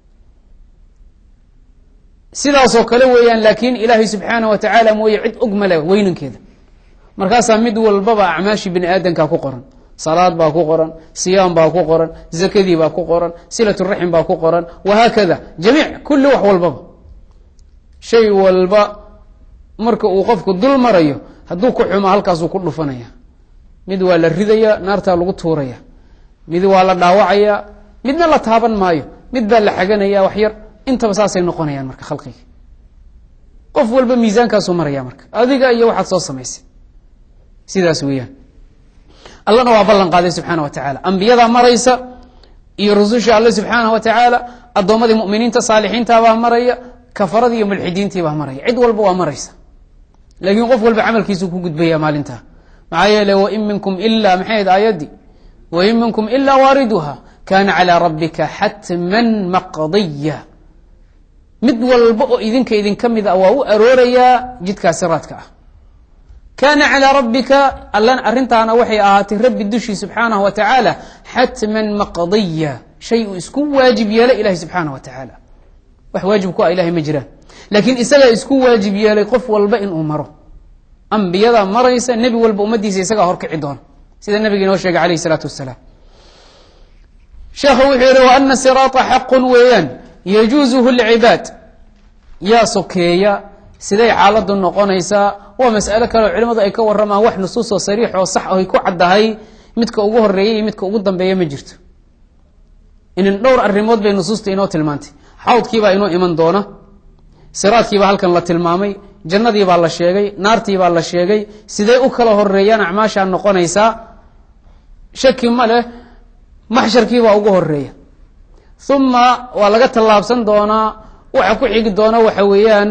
sidaasoo kale weeyaan laakiin ilaahay subxaana wa tacaala mooye cid og male weynankeeda markaasaa mid walbaba acmaashii bini aadanka ku qoran salaad baa ku qoran siyaam baa ku qoran zakadii baa ku qoran silaturaxim baa ku qoran wahaakada jamiic kulli wax walbaba shay walba marka uu qofku dul marayo hadduu ku xumo halkaasuu ku dhufanaya mid waa la ridaya naartaa lagu tuuraya mid waa la dhaawacaya midna la taaban maayo mid baa la xaganaya wax yar intaba saasay noqonayaan marka khalqiga qof walba miisaankaasuu maraya marka adiga iyo waxaad soo samaysay sidaas weeyaan allana waa ballan qaaday subxaana wa tacaala ambiyadaa maraysa iyo rususha alle subxaana wa tacaala addoommadii muminiinta saalixiintabaa maraya kafaradii iyo mulxidiintiibaa maraya cid walba waa maraysa laakiin qof walba camalkiisuu ku gudbaya maalintaa maxaa yeele wain minkum ila maxay ahayd aayaddii wain minkum ilaa waariduha kana calىa rabbika xatman maqdiya mid walba oo idinka idinka mid a waa u aroorayaa jidkaa siraadka ah kana calىa rabbika allan arrintaana waxay ahaatay rabbi dushii subxaanaه wa tacaala xatman maqdiya shay uu isku waajib yeelay ilahi subxaanaه wa tacaala wax waajib ku ah ilahay ma jiraan laakiin isagaa isku waajib yeelay qof walba inuu maro ambiyada maraysa nebi walba ummaddiisa isagaa horkici doona sida nabiga inoo sheegay alayh الsalaatu wasalaam sheekhu wuxuu yihi wa ana siraata xaqun weeyaan yajuuzuhu lcibaad yaa sokeeya siday xaaladu noqonaysaa waa mas'alo kale oo culimadu ay ka waramaan wax nusuusoo sariix oo sax ay ku caddahay midka ugu horeeya iyo midka ugu dambeeya ma jirto inin dhowr arrimood bay nusuusta inoo tilmaantay xawdkiibaa inoo iman doona siraadkiibaa halkan la tilmaamay jannadiibaa la sheegay naartiibaa la sheegay sidee u kala horeeyaan acmaashaa noqonaysaa shaki ma leh maxsharkiibaa ugu horeeya uma waa laga tallaabsan doonaa waxa ku xigi doona waxa weeyaan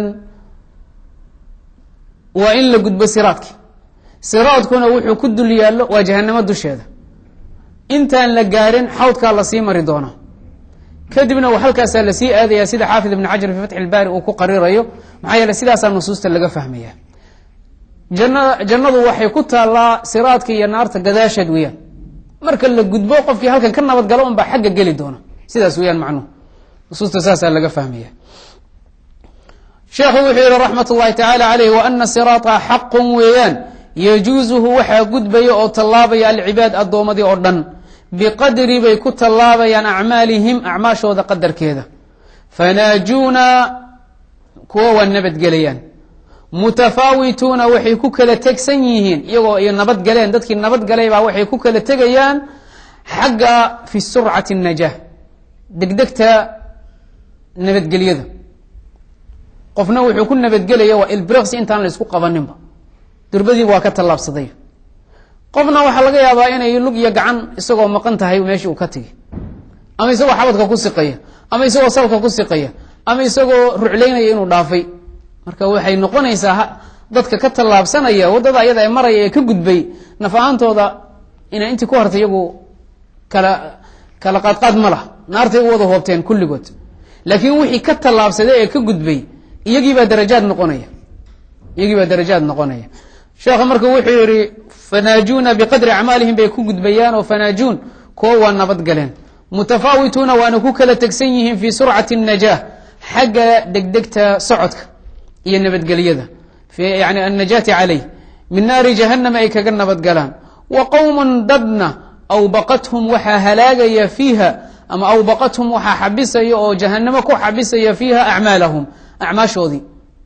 waa in la gudbo siraadki siraadkuna wuxuu ku dul yaallo waa jahanamo dusheeda intaan la gaarin xawdkaa lasii mari doonaa kadibna halkaasaa lasii aadaya sida xaafid ibn xajar fi fatxi ilbaari uu ku qarirayo maxaa yeele sidaasaa nusuusta laga fahmaya jannada jannadu waxay ku taallaa siraadka iyo naarta gadaasheed weeyaan marka la gudbo qofkii halkan ka nabadgalo unbaa xagga geli doona sidaas weyaan macnuhu nusuusta saasaa laga fahmaya sheekhu wuxuu yihi raxmat اllahi tacaala alayh waana siraata xaqun weeyaan yajuuzuhu waxaa gudbaya oo tallaabaya alcibaad addoomadii oo dhan biqadri bay ku tallaabayaan acmaalihim acmaashooda qadarkeeda fanaajuuna kuwa waa nabadgelayaan mutafaawituuna waxay ku kala tegsan yihiin iyagoo iyo nabadgaleen dadkii nabadgalay baa waxay ku kala tegayaan xagga fi surcati الnajaah degdegta nabadgelyada qofna wuxuu ku nabadgelaya waa ilbriqsi intaan la isku qabaninba durbadiiba waa ka tallaabsaday qofna waxaa laga yaabaa inay lug iyo gacan isagoo maqan tahay meeshii uu ka tegi ama isagoo xabadka ku siqaya ama isagoo salka ku siqaya ama isagoo ruclaynaya inuu dhaafay marka waxay noqonaysaa dadka ka tallaabsanaya waddada ayada ee maraya ee ka gudbay naf ahaantooda inay intii ku hartay iyagu kala kala qaadqaad ma lah naartay u wada hoobteen kulligood laakiin wixii ka tallaabsaday ee ka gudbay iyagiibaa darajaad noqonaya iyagii baa darajaad noqonaya sheekha marka wuxuu yihi fanaajuuna biqadri acmaalihim bay ku gudbayaan oo fanaajuun kuwo waa nabadgaleen mutafaawituuna waana ku kala tegsan yihiin fii surcati الnajaah xagga degdegta socodka iyo nabadgelyada yani annajaati calayh min naari jahanama ay kaga nabadgalaan wa qowmun dadna awbaqathum waxaa halaagaya fiiha ama awbaqathum waxaa xabisaya oo jahanamo ku xabisaya fiiha acmaalahum acmaashoodii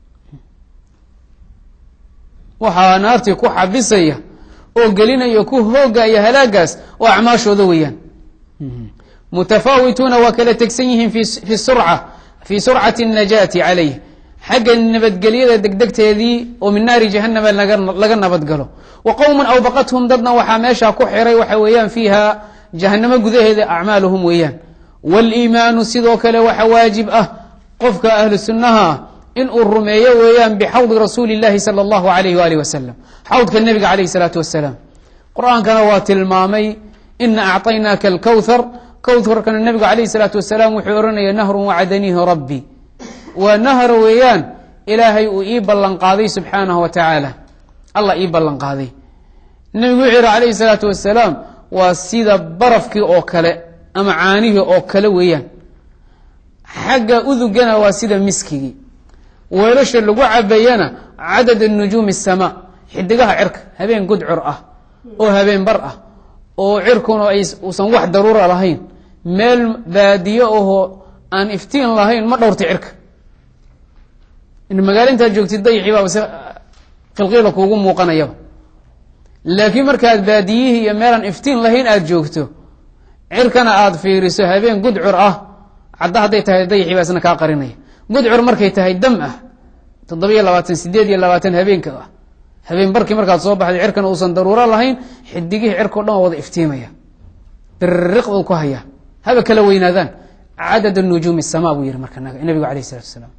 waxaa naartii ku xabisaya oo gelinaya ku hoogaya halaagaas oo acmaashooda weeyaan mutafaawituuna waa kala tegsan yihiin fi surca fii surcati الnajaati calayh xagga nabadgelyada degdegteedii oo min naari jahanama laga nabadgalo wa qowmun awbaqathum dadna waxaa meesha ku xiray waxa weeyaan fiiha jahanamo gudaheeda acmaaluhum weeyaan wاliimaanu sidoo kale waxa waajib ah qofka ahlu sunnaha ah in uu rumeeyo weeyaan bxawdi rasuuli اllahi salى اllahu alayh walih wasalam xawdka nebiga alayh الsalaatu wasalaam qur-aankana waa tilmaamay ina acطaynaaka alkowthar kowtharkana nebigu alayh الsalaatu wasalaam wuxuu ohanaya nahrun wacadaniihi rabbi waa nahar weeyaan ilaahay uu ii ballan qaaday subxaanahu wa tacaala allah ii ballan qaaday nebigu wuxuu yihi alayhi الsalaatu wasalaam waa sida barafkii oo kale ama caanihii oo kale weeyaan xagga udugana waa sida miskigii weelasha lagu cabayana cadad nujuumi الsamaa xidigaha cirka habeen gudcur ah oo habeen bar ah oo cirkuna uusan wax daruura lahayn meel baadiyo ahoo aan iftiin lahayn ma dhowrta cirka in magaalo intaad joogtid dayixii baaba si qilqiila kuugu muuqanayaba laakiin markaad baadiyihii iyo meelaan iftiin lahayn aada joogto cirkana aada fiiriso habeen gudcur ah cadda hadday tahay dayixii baa isna kaa qarinaya gudcur markay tahay dam ah toddobiyo labaatan sideed iyo labaatan habeenka ah habeen barkii markaad soo baxday cirkana uusan daruuro lahayn xidigihii cirkao dhan waa wada iftiimaya biriqdu ku hayaa haba kala weynaadaan cadad nujuumi الsama buu yihi marka nabigu alayh الsalatu wasalaam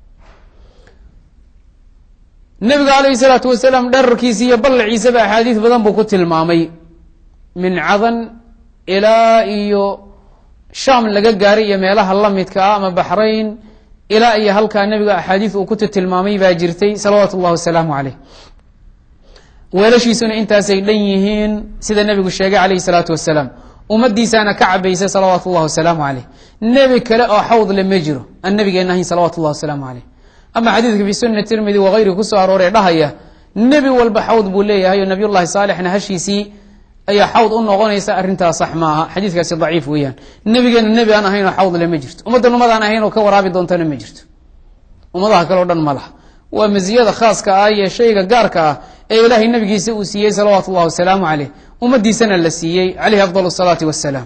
nebigu alayh الsalaatu wasalaam dherarkiisa iyo ballaciisaba axaadiis badan buu ku tilmaamay min cadan ilaa iyo sham laga gaaray iyo meelaha lamidka ah ama baxrayn ilaa iyo halkaa nebiga axaadiis uu ku tilmaamay baa jirtay salawaatu اllah wasalaamu caleyh weelashiisuna intaasay dhan yihiin sida nebigu sheegay alayh الsalaatu wasalaam ummadiisaana ka cabaysa salawaatu اllah wasalaamu caleyh nebi kale oo xawd le ma jiro aan nabigeena ahayn salawatu اllah wasalaamu caleyh ama xadiidka fi sunani tirmidi wagayrihi kusoo arooree dhahaya nebi walba xawd buu leeyahay oo nabiy llahi saalixna hashiisii ayaa xawd u noqonaysa arrintaas sax maaha xadiidkaasi daciif weeyaan nebigeena nebi aan ahayn oo xawd le ma jirto ummaddan ummadaan ahayn oo ka waraabi doontana ma jirto ummadaha kale o dhan ma laha waa maziyada khaaska ah iyo shayga gaarka ah ee ilaahay nabigiisa uu siiyey salawaatu اllah wasalaamu caleyh ummadiisana la siiyey caleyhi afdal الsalaati wasalaam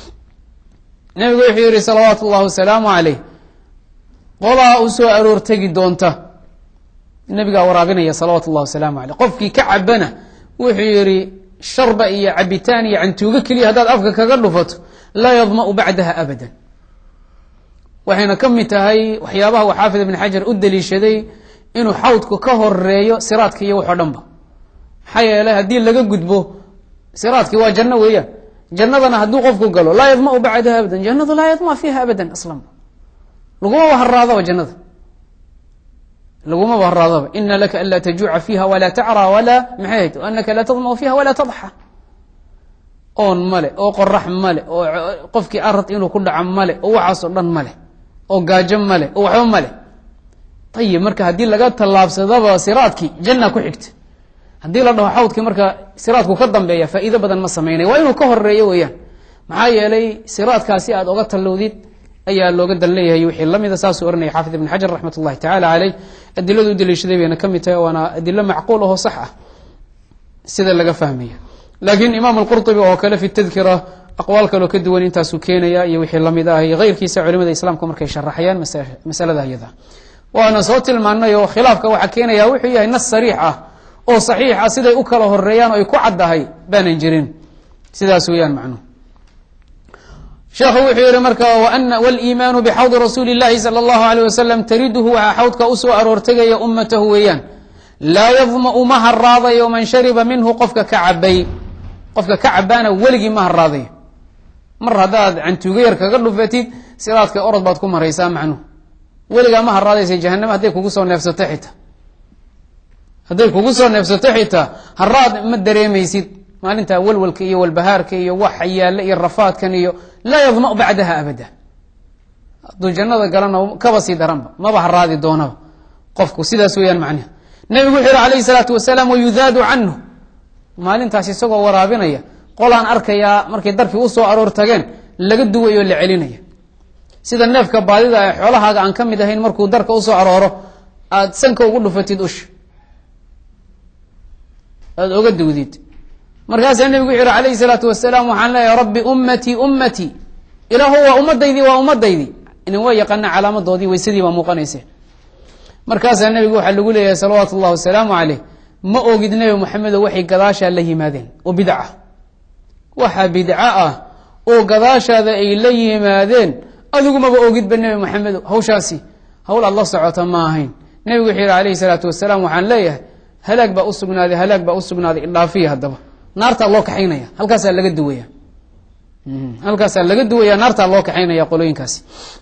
nebigu wuxuu yihi salawaatu اllah wasalaamu caleyh qolaa u soo aroor tegi doonta nebigaa waraabinaya salawaatu اllah wasalaamu aleyh qofkii ka cabana wuxuu yihi sharba iyo cabitaan iyo cantuugo keliya haddaad afka kaga dhufato laa yadma'u bacdaha abada waxayna ka mid tahay waxyaabaha uu xaafid ibn xajar u daliishaday inuu xawdku ka horeeyo siraadka iyo waxoo dhan ba maxaa yeeley haddii laga gudbo siraadkii waa janno weeyaan jannadana hadduu qofku galo laa yadma'u bacdaha abadan jannadu laa yadma fiiha abadan aslan lagumaba haraadaba jannada lagumaba haraadaba ina laka an laa tajuuca fiiha walaa tacraa walaa maxay hayd anaka laa tadma'u fiiha walaa tadxa oon male oo qorax male oo qofkii arad inuu ku dhaco male oo waxaasoo dhan male oo gaajo male oo waxba male ayib marka haddii laga tallaabsadaba siraadkii janna ku xigta haddii la dhaho xawdkii marka siraadku ka dambeeya faa'iido badan ma samaynaya waa inuu ka horeeyo weeyaan maxaa yeelay siraadkaasi aad oga tallowdid ayaa looga dan leeyahay wixii lamida saasuu ohanaya xaafid ibn xajar raxmat ullahi tacala caleyh adiladu u daliishaday bayna ka mid tahay waana adilo macquul ahoo sax ah sida laga fahmaya laakiin imaam alqurطubi oo kale fi tadkira aqwaal kaloo ka duwan intaasuu keenaya iyo wixii lamid ah iyo keyrkiisa culimada islaamka markay sharaxayaan masalada iyada waana soo tilmaanay oo khilaafka waxaa keenaya wuxuu yahay nas sariix ah oo saxiix ah siday u kala horeeyaan oo ay ku caddahay baanan jirin sidaas weeyaan macnuhu sheekhu wuxuu yihi marka waliimaanu bixawdi rasuuli اllahi salى اllahu alيyh wasalam tariduhu waxaa xawdka usoo aroortegaya ummatahu weeyaan laa yadma'u ma haraadayo man shariba minhu qofka ka cabay qofka ka cabaana weligii ma haraadayo mar haddaad cantuuga yar kaga dhufatid sidaadka orod baad ku maraysaa macnuhu weligaa ma haraadaysa jahanama hadday kugu soo neefsato xitaa hadday kugu soo neefsato xitaa haraad ma dareemaysid maalintaa walwalka iyo walbahaarka iyo waxa yaalla iyo rafaadkan iyo laa yadma bacdaha abada hadduu jannada galana kaba sii daranba maba haraadi doonaba qofku sidaas weeyaan macnaha nebigu wuxuu yihi alayhi salaatu wasalaam wayudaadu canhu maalintaas isagoo waraabinaya qolaan arkayaa markay darkii usoo aroor tageen laga duwayo la celinaya sida neefka baadida ee xoolahaaga aan ka mid ahayn markuu darka usoo arooro aada sanka ugu dhufatid usha aada oga duwdid markaasaa nebigu wuxu yihi alayhi salaatu wasalaam waxaan leeyahay rabbi ummatii ummatii ilaahu waa ummadaydii waa ummadaydii inin waa yaqaana calaamadoodii waysadii baa muuqanayse markaasaa nebigu waxaa lagu leeyahay salawaatu ullahi wasalaamu caleyh ma ogid nebi moxamedo waxay gadaashaa la yimaadeen oo bidca waxaa bidco ah oo gadaashaada ay la yimaadeen adigumaba ogidba nebi moxamedo hawshaasi hawl aad la socota ma ahayn nebigu wuxuu yihi alayhi salaatu wasalaam waxaan leeyahay halaag baa usugnaaday halaag baa usugnaaday idhaafiya haddaba naartaa loo kaxaynaya halkaasaa laga duwaya halkaasaa laga duwaya naartaa loo kaxaynaya qolooyinkaasi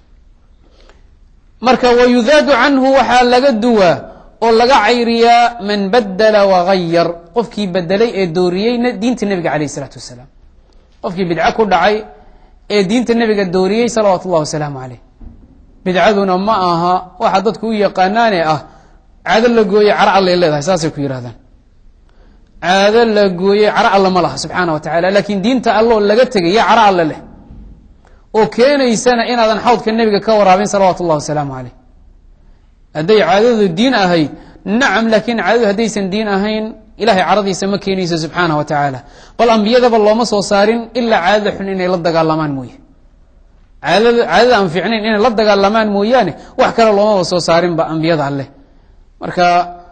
marka wayudaadu canhu waxaa laga duwaa oo laga cayriyaa man badela wagayar qofkii bedelay ee dooriyey diinta nebiga alayh isalaatu wasalaam qofkii bidco ku dhacay ee diinta nebiga dooriyey salawaatu ullahi wasalaamu caleyh bidcaduna ma aha waxa dadku u yaqaanaane ah caado la gooye cara allay leedahay saasay ku yidhahdaan caado la gooye cara alle ma laha subxaana wa tacala laakiin diinta alloo laga tegay yaa cara alle leh oo keenaysana inaadan xawdka nebiga ka waraabin salawaatu ullahi wasalaamu caleyh hadday caadadu diin ahayd nacam laakiin caadadu haddaysan diin ahayn ilahay caradiisa ma keenayso subxaana wa tacaala bal ambiyadaba looma soo saarin ilaa caadada xun inay la dagaalamaan mooye caadada caadada aan fiicnayn inay la dagaalamaan mooyaane wax kale loomaba soo saarinba ambiyada alleh marka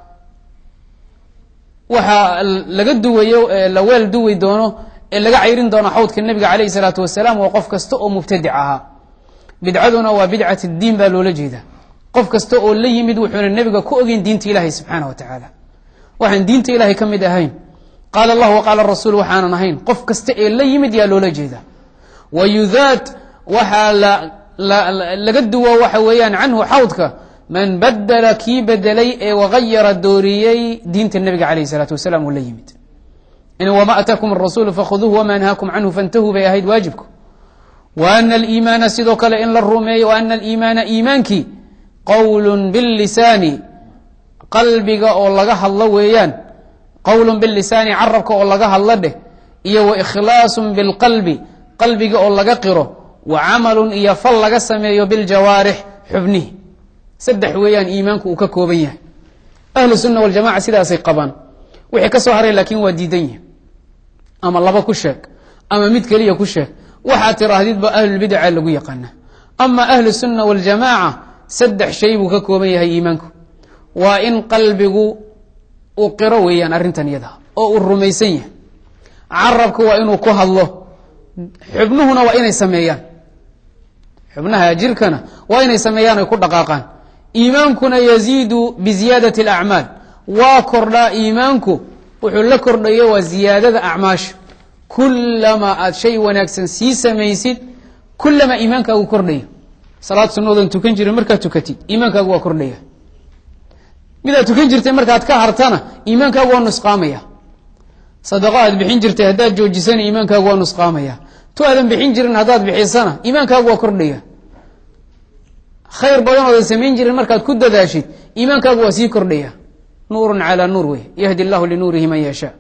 waxaa laga duwayo la weel duwi doono ee laga cayrin doono xawdka nebiga caleyhi salaatu wasalaam waa qof kasta oo mubtadic ahaa bidcaduna waa bidcat diin baa loola jeeda qof kasta oo la yimid wuxuuna nebiga ku ogeyn diinta ilahay subxaana wa tacaala waxaan diinta ilahay ka mid ahayn qaala allah waqaala rasuul waxaanan ahayn qof kasta ee la yimid yaa loola jeeda wayudaad waxaa laga duwo waxa weeyaan canhu xawdka man badela kii bedelay ee wagayara dooriyey diinta nebiga alayh salaatu wasalaam oo la yimid in wma ataakum arasuulu fakhuduuhu wama nahaakum canhu fantahuu bay ahayd waajibku wa ana aliimaana sidoo kale in la rumeeyo wa ana aliimaana iimaankii qowlun bilisaani qalbiga oo laga hadlo weeyaan qowlun bilisaani carabka oo laga hadlo dheh iyo wa ikhlaasun bilqalbi qalbiga oo laga qiro wa camalun iyo fal laga sameeyo biljawaarix xubnihi saddex weeyaan iimaanku uu ka kooban yahay ahlu sunna waljamaca sidaasay qabaan wixii ka soo haray laakiin waa diidan yihin ama laba ku sheeg ama mid keliya ku sheeg waxaad tiraahdidba ahlulbidaca lagu yaqaana ama ahlu sunna waljamaaca saddex shay buu ka kooban yahay iimaanku waa in qalbigu uu qiro weeyaan arrintan iyada oo uu rumaysan yahay carabku waa inuu ku hadlo xubnuhuna waa inay sameeyaan xubnaha jirkana waa inay sameeyaan ay ku dhaqaaqaan iimaankuna yaziidu biziyaadati alacmaal waa kordhaa iimaanku wuxuu la kordhayo waa ziyaadada acmaasha kulamaa aada shay wanaagsan sii samaysid kulamaa iimaankaagu kordhaya salaad sunoodan tukan jirin markaad tukatid iimaankaagu waa kordhaya midaad tukan jirtay markaad ka hartana iimaankaagu waa nusqaamaya sadaqo aad bixin jirtay haddaad joojisana iimaankaagu waa nusqaamaya tu aadan bixin jirin haddaad bixisana iimaankaagu waa kordhaya khayr badan oodan samayn jirin markaad ku dadaashid iimaankaagu waa sii kordhaya nuurun calaa nuur wey yahdi llahu linuurihi man yashaa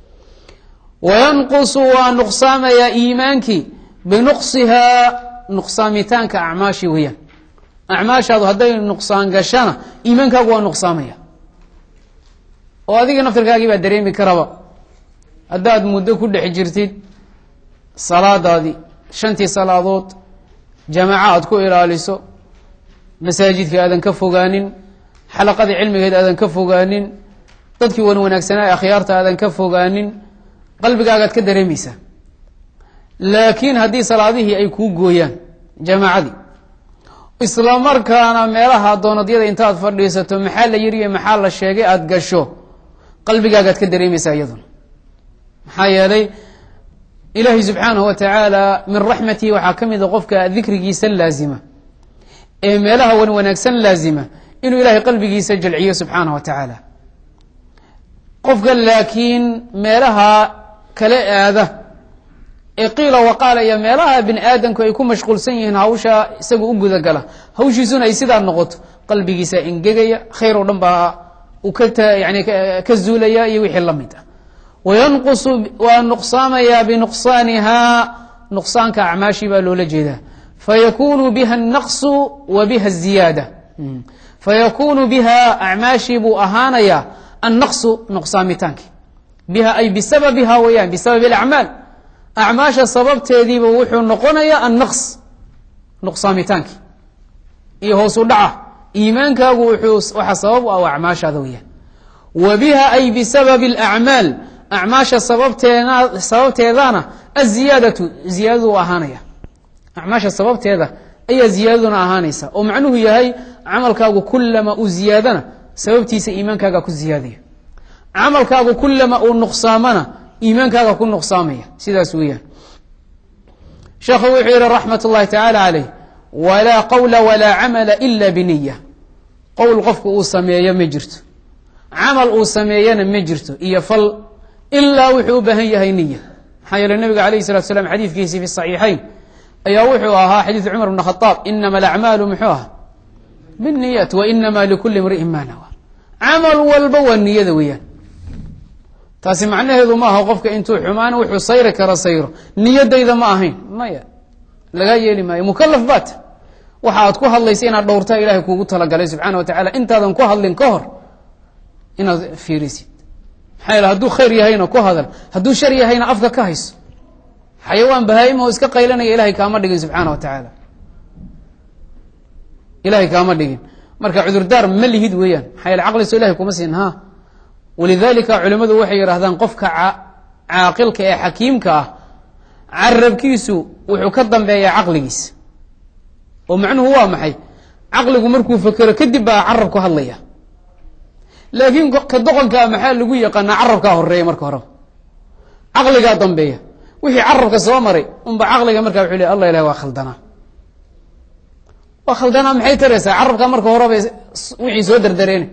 wayanqusu waa nuqsaamayaa iimaankii binuqsihaa nuqsaamitaanka acmaashi weeyaan acmaashaadu hadday nuqsaan gashana iimaankaagu waa nuqsaamaya oo adiga naftirkaagii baa dareemi karaba haddaad muddo ku dhex jirtid salaadaadii shantii salaadood jamaaco aad ku ilaaliso masaajidka aadan ka fogaanin xalaqadii cilmigeed aadan ka fogaanin dadkii wan wanaagsanaa ee akhyaarta aadan ka fogaanin qalbigaagaad ka dareemaysaa laakiin haddii salaadihii ay kuu gooyaan jamaacadii isla markaana meelaha doonadyada intaad fadhiisato maxaa la yiri iyo maxaa la sheegay aada gasho qalbigaagaad ka dareemaysaa iyaduna maxaa yeelay ilaahay subxaanahu wa tacaala min raxmatihi waxaa ka mid a qofka dikrigiisa laazima ee meelaha wan wanaagsan laazima inuu ilahay qalbigiisa jalciyo subxaanah wa tacaala qofka laakiin meelaha kala aada ee qiila waqaala iyo meelaha bini aadamku ay ku mashquulsan yihiin hawsha isaga u gudagala hawshiisuna ay sidaa noqoto qalbigiisa engegaya khayr oo dhan baa uu ka yani ka zuulaya iyo wixii la mid ah wayanqusu waa nuqsaamayaa binuqsaanihaa nuqsaanka acmaashii baa loola jeedaa fayakunu biha الnaqsu wa biha الziyaada fayakunu biha acmaashii buu ahaanayaa annaqsu nuqsaamitaanki biha ay bisababiha weyaan bisababi اlacmaal acmaasha sababteediiba wuxuu noqonayaa annaqs nuqsaamitaanki iyo hoosu dhaca iimaankaagu wuxuu waxa sabab u ah acmaashaada weyaan wa biha ay bisababi اlacmaal acmaasha sababteena sababteedana aziyaadatu ziyaadadu u ahaanaya acmaasha sababteeda ayaa ziyaadaduna ahaanaysa oo macnuhu yahay camalkaagu kulama uu ziyaadana sababtiisa iimaankaaga ku ziyaadaya camalkaagu kulama uu nuqsaamana iimaankaaga ku nuqsaamaya sidaas weeyaan sheekhu wuxuu yihi raxmat اllahi tacaala caleyh walaa qowla walaa camala ila biniya qowl qofku uu sameeyo ma jirto camal uu sameeyana ma jirto iyo fal ilaa wuxuu u baahan yahay niya maxaa yeele nabiga alayh salatu slam xadiidkiisii fi saxiixayn ayaa wuxuu ahaa xadiidu cumar bn khaaab inama alacmaalu muxuu aha biniyat wa inama likuli imri'in ma nawa camal walba waa niyada weeyaan taasi macnaheedu ma aha qofka intuu xumaan wuxuu sayri kara sayro niyadayda ma ahayn maya lagaa yeeli maayo mukalaf baata waxa aad ku hadlaysa inaad dhowrtaa ilahay kuugu talagalay subxaana wa tacala intaadan ku hadlin ka hor inaad fiirisid maxaa yeele hadduu khayr yahayna ku hadal hadduu shar yahayna afka ka hayso xayawaan bahaa-im oo iska qaylanaya ilahay kaama dhigin subxaana wa tacaala ilahay kaama dhigin marka cudurdaar ma lihid weeyaan maxaa yeele caqliso ilahay kuma siin ha walidalika culimmadu waxay yidhahdaan qofka caaqilka ee xakiimka ah carabkiisu wuxuu ka dambeeyaa caqligiisa oo macnuhu waa maxay caqligu markuu fekero kadib baa carab ku hadlaya laakiin ka doqonkaa maxaa lagu yaqaanaa carabkaa horeeya marka horeba caqligaa dambeeya wixii carabka soo maray unba caqliga markaa wuxuu le allah ilahi waa khaldanaa waa khaldanaa maxay taraysaa carabkaa marka horeba wixii soo derdareena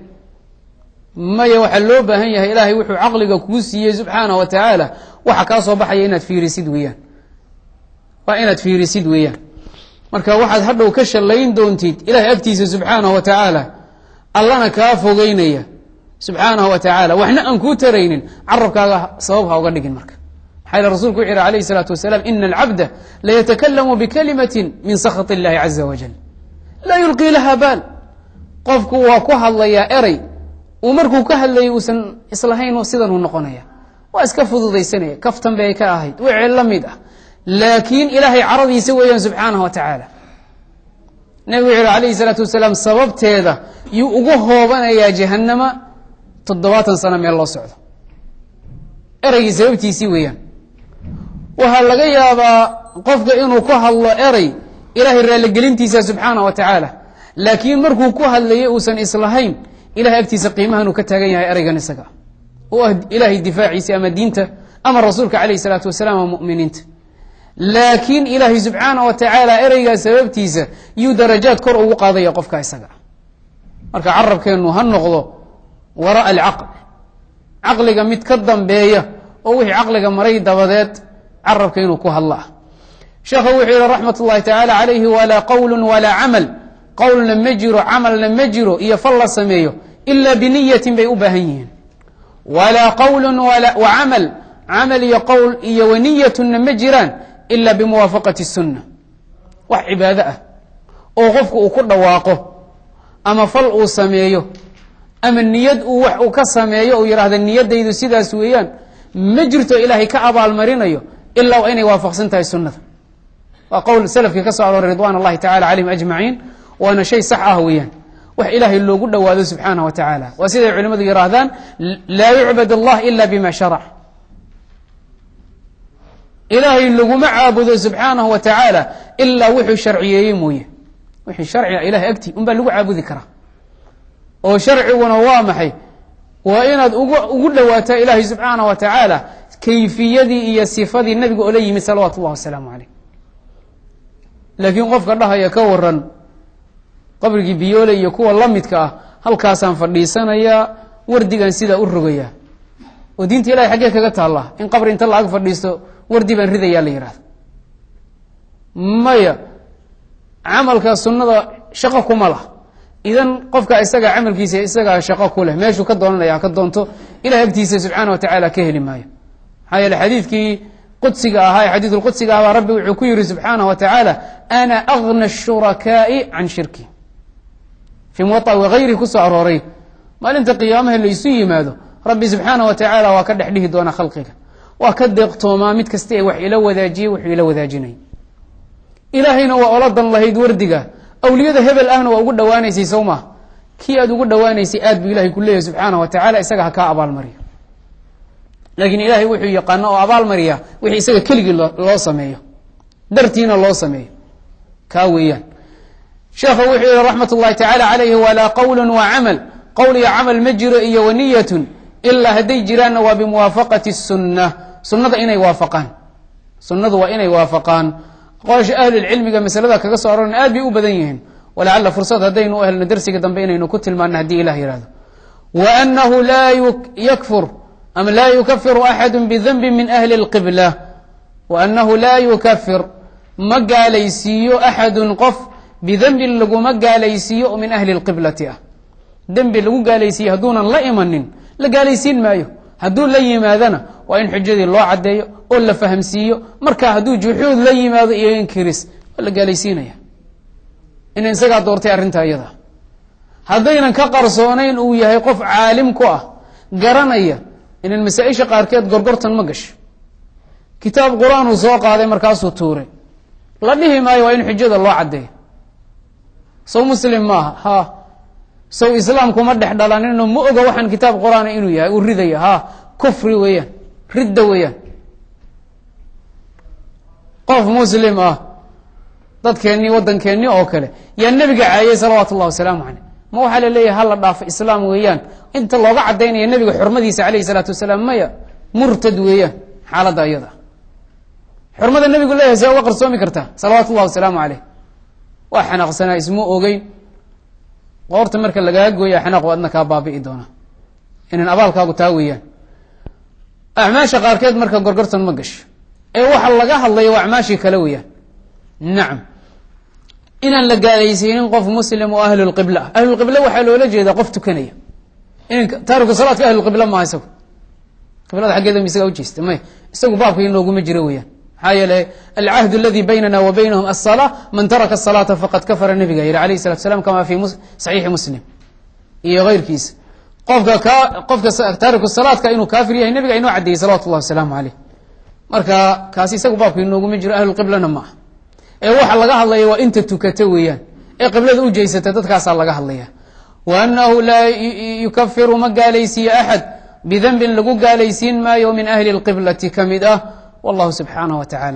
maya waxaa loo baahan yahay ilaahay wuxuu caqliga kuu siiyey subxaana wa tacaala waxa kaa soo baxaya inaad fiirisid weeyaan waa inaad fiirisid weeyaan marka waxaad hadhow ka shallayn doontid ilahay agtiisa subxaanahu wa tacaala allana kaa fogeynaya subxaanahu wa tacaala waxna aan kuu taraynin carabkaaga sabab ha uga dhigin marka maxaa yele rasulku wuxu yihi alayh isalaatu wasalaam ina alcabda layatakalamu bikalimatin min sakhat illahi caza wajal laa yulqii laha baal qofku waa ku hadlayaa erey uu markuu ka hadlayay uusan islahayn sidanuu noqonaya waa iska fududaysanaya kaftan bay ka ahayd wixii la mid ah laakiin ilaahay caradiisa weeyaan subxaanahu wa tacaala nebigu wuxu yihi alayhi salaatu wasalaam sababteeda yuu ugu hoobanayaa jahanama toddobaatan sano meel loo socdo ereygii sababtiisii weeyaan waxaa laga yaabaa qofka inuu ku hadlo erey ilaahay raalligelintiisa subxaana wa tacaala laakiin markuu ku hadlayay uusan islahayn ilahay agtiisa qiimahan uu ka taagan yahay ereygan isaga oo ah ilaahay difaaciisa ama diinta ama rasuulka calayh isalaatu wasalaam ama muminiinta laakiin ilaahay subxaana wa tacaala ereygaa sababtiisa yuu darajaad kor ugu qaadaya qofka isaga marka carabkeennu ha noqdo waraa alcaql caqliga mid ka dambeeya oo wixii caqliga maray dabadeed carabka inuu ku hadlo ah sheekhu wuxuu yihi raxmat ullahi tacaala calayhi walaa qowlu walaa camal qowlna ma jiro camalna ma jiro iyo fal la sameeyo ilaa biniyatin bay u baahan yihiin walaa qowlu wa camal camal iyo qowl iyo waniyatuna ma jiraan ila bimuwaafaqati sunna wax cibaado ah oo qofku uu ku dhawaaqo ama fal uu sameeyo ama niyad uu wax uu ka sameeyo uu yidhaahda niyadaydu sidaas weeyaan ma jirto ilaahay ka abaalmarinayo ilaa waa inay waafaqsan tahay sunnada waa qowl salafkii ka soo arooray ridwan اllahi tacala calayhim ajmaciin waana shay sax ah weeyaan wax ilaahay loogu dhowaado subxaanah wa tacaala waa siday culimmadu yihaahdaan laa yucbad allah ila bima sharac ilaahay laguma caabudo subxaanahu wa tacaala ilaa wuxuu sharciyeeyey mooye wixii sharciga ilahay agti un baa lagu caabudi karaa oo sharciguna waa maxay waa inaad ugu dhowaataa ilaahay subxaanah wa tacaala kayfiyadii iyo sifadii nabiga oo la yimid salawaatu ullahi wasalaamu caleyh laakiin qofka dhahaya ka waran qabrigii biyoole iyo kuwa la midka ah halkaasaan fadhiisanayaa wardigan sidaa u rogayaa oo diinta ilahay xaggee kaga taallaa in qabri inta la ag fadhiisto wardi baan ridayaa la yihahdo maya camalka sunnada shaqo kuma lah idan qofka isaga camalkiisa isagaa shaqo ku leh meeshuu ka doonanaya ka doonto ilahay agtiisa subxaana wa tacaala ka heli maayo maxaa yeele xadiidkii qudsiga ahaa ee xadiid lqudsiga ahbaa rabbi wuxuu ku yihi subxaanah wa tacaala ana agna ashurakaai can shirki fii muwaطa wagayrihi kusoo arooray maalinta qiyaamaha laysu yimaado rabbi subxaana wa tacaala waa ka dhex dhihi doona khalqiga waa ka deeqtoomaa mid kasta ee wax ila wadaajiyey wuxuu ila wadaajinay ilaahayna waa ola dan lahayd wardiga awliyada hebel ahna waa ugu dhowaanaysay sow maa kii aad ugu dhowaanaysay aad buu ilahay ku leeyahy subxaana wa tacala isaga ha kaa abaalmariyo laakiin ilaahay wuxuu yaqaano oo abaalmariya wixii isaga keligii loo sameeyo dartiina loo sameeyo kaa weeyaan sheekhu wuxuu yihi raxmat ullahi tacaala calayhi walaa qowlu wa camal qowl iyo camal ma jiro iyo waniyatun ilaa hadday jiraanna waa bimuwaafaqati sunna sunnada inay waafaqaan sunnadu waa inay waafaqaan qolasha ahlilcilmiga masalada kaga soo aroran aad bay u badan yihiin walacala fursad haddaynu u helno darsiga dambe inaynu ku tilmaano haddii ilah yihahdo wa anahu laa yakfur ama laa yukafiru axadu bidanbi min ahli اlqibla wa anahu laa yukafir ma gaalaysiiyo axadun qof bidembin laguma gaalaysiiyo oo min ahli اlqiblati ah dembi lagu gaalaysiiye hadduunan la imanin la gaalaysiin maayo hadduu la yimaadana waa in xujadii loo caddeeyo oo la fahamsiiyo marka hadduu juxuud la yimaado iyo inkiris waa la gaalaysiinaya ina isagaa doortay arrintaa iyada haddaynan ka qarsoonayn uu yahay qof caalim ku ah garanaya inan masaa-isha qaarkeed gorgortan ma gasho kitaab qur-aan uu soo qaaday markaasuu tuuray la dhihi maayo waa in xujada loo caddeeyo sow muslim maaha ha sow islaamkuma dhex dhalanino ma oga waxaan kitaab qur-aana inuu yahay uu ridaya ha kufri weeyaan ridda weeyaan qof muslim ah dadkeennii waddankeennii oo kale yaa nebiga caayay salawaatu ullahi wasalaamu caleyh ma waxaa la leeyahay hala dhaafo islaam weeyaan inta looga caddaynaya nebiga xurmadiisa caleyhi salaatu wasalaam maya murtad weeyaan xaaladda iyada xurmada nebigu leeyahay see uga qarsoomi kartaa salawaatu ullahi wasalaamu caleyh waa xanaaqsanaa isma ogeyn qoorta marka lagaga gooya xanaaq adna kaa baabi'i doona inan abaalkaagu taa weeyaan acmaasha qaarkeed marka gorgortan ma gasho ee waxa laga hadlayo waa acmaashii kale weeyaan nacam inaan la gaalaysiinin qof muslim oo ahlulqibla ah ahlulqibla waxaa loola jeedaa qof tukanaya in taariku salaadka ahlulqibla maaha isagu qiblada xaggeeda isaga ujeesta may isagu baabka inooguma jiro weeyaan maxaa yeele alcahd aladi baynana wa baynahum aلsalaa man taraka الsalaata faqad kafara nabiga yihi alayh الsalatu slam kama fi saxiixi muslim iyo keyrkiisa qofka ka qofka taariku salaadka inuu kaafir yahay nabiga inoo caddeeyey salawatu اllahi wasalaamu aleyh marka kaasi isagu baabka inooguma jiro ahlulqiblana ma ah ee waxa laga hadlaya waa inta tukata weeyaan ee qiblada u jeysata dadkaasaa laga hadlaya wa anahu laa yukafiru ma gaalaysiiye axad bidanbin lagu gaalaysiin maayo min ahli اlqiblati ka mid ah wallahu subxaanaه wa tacala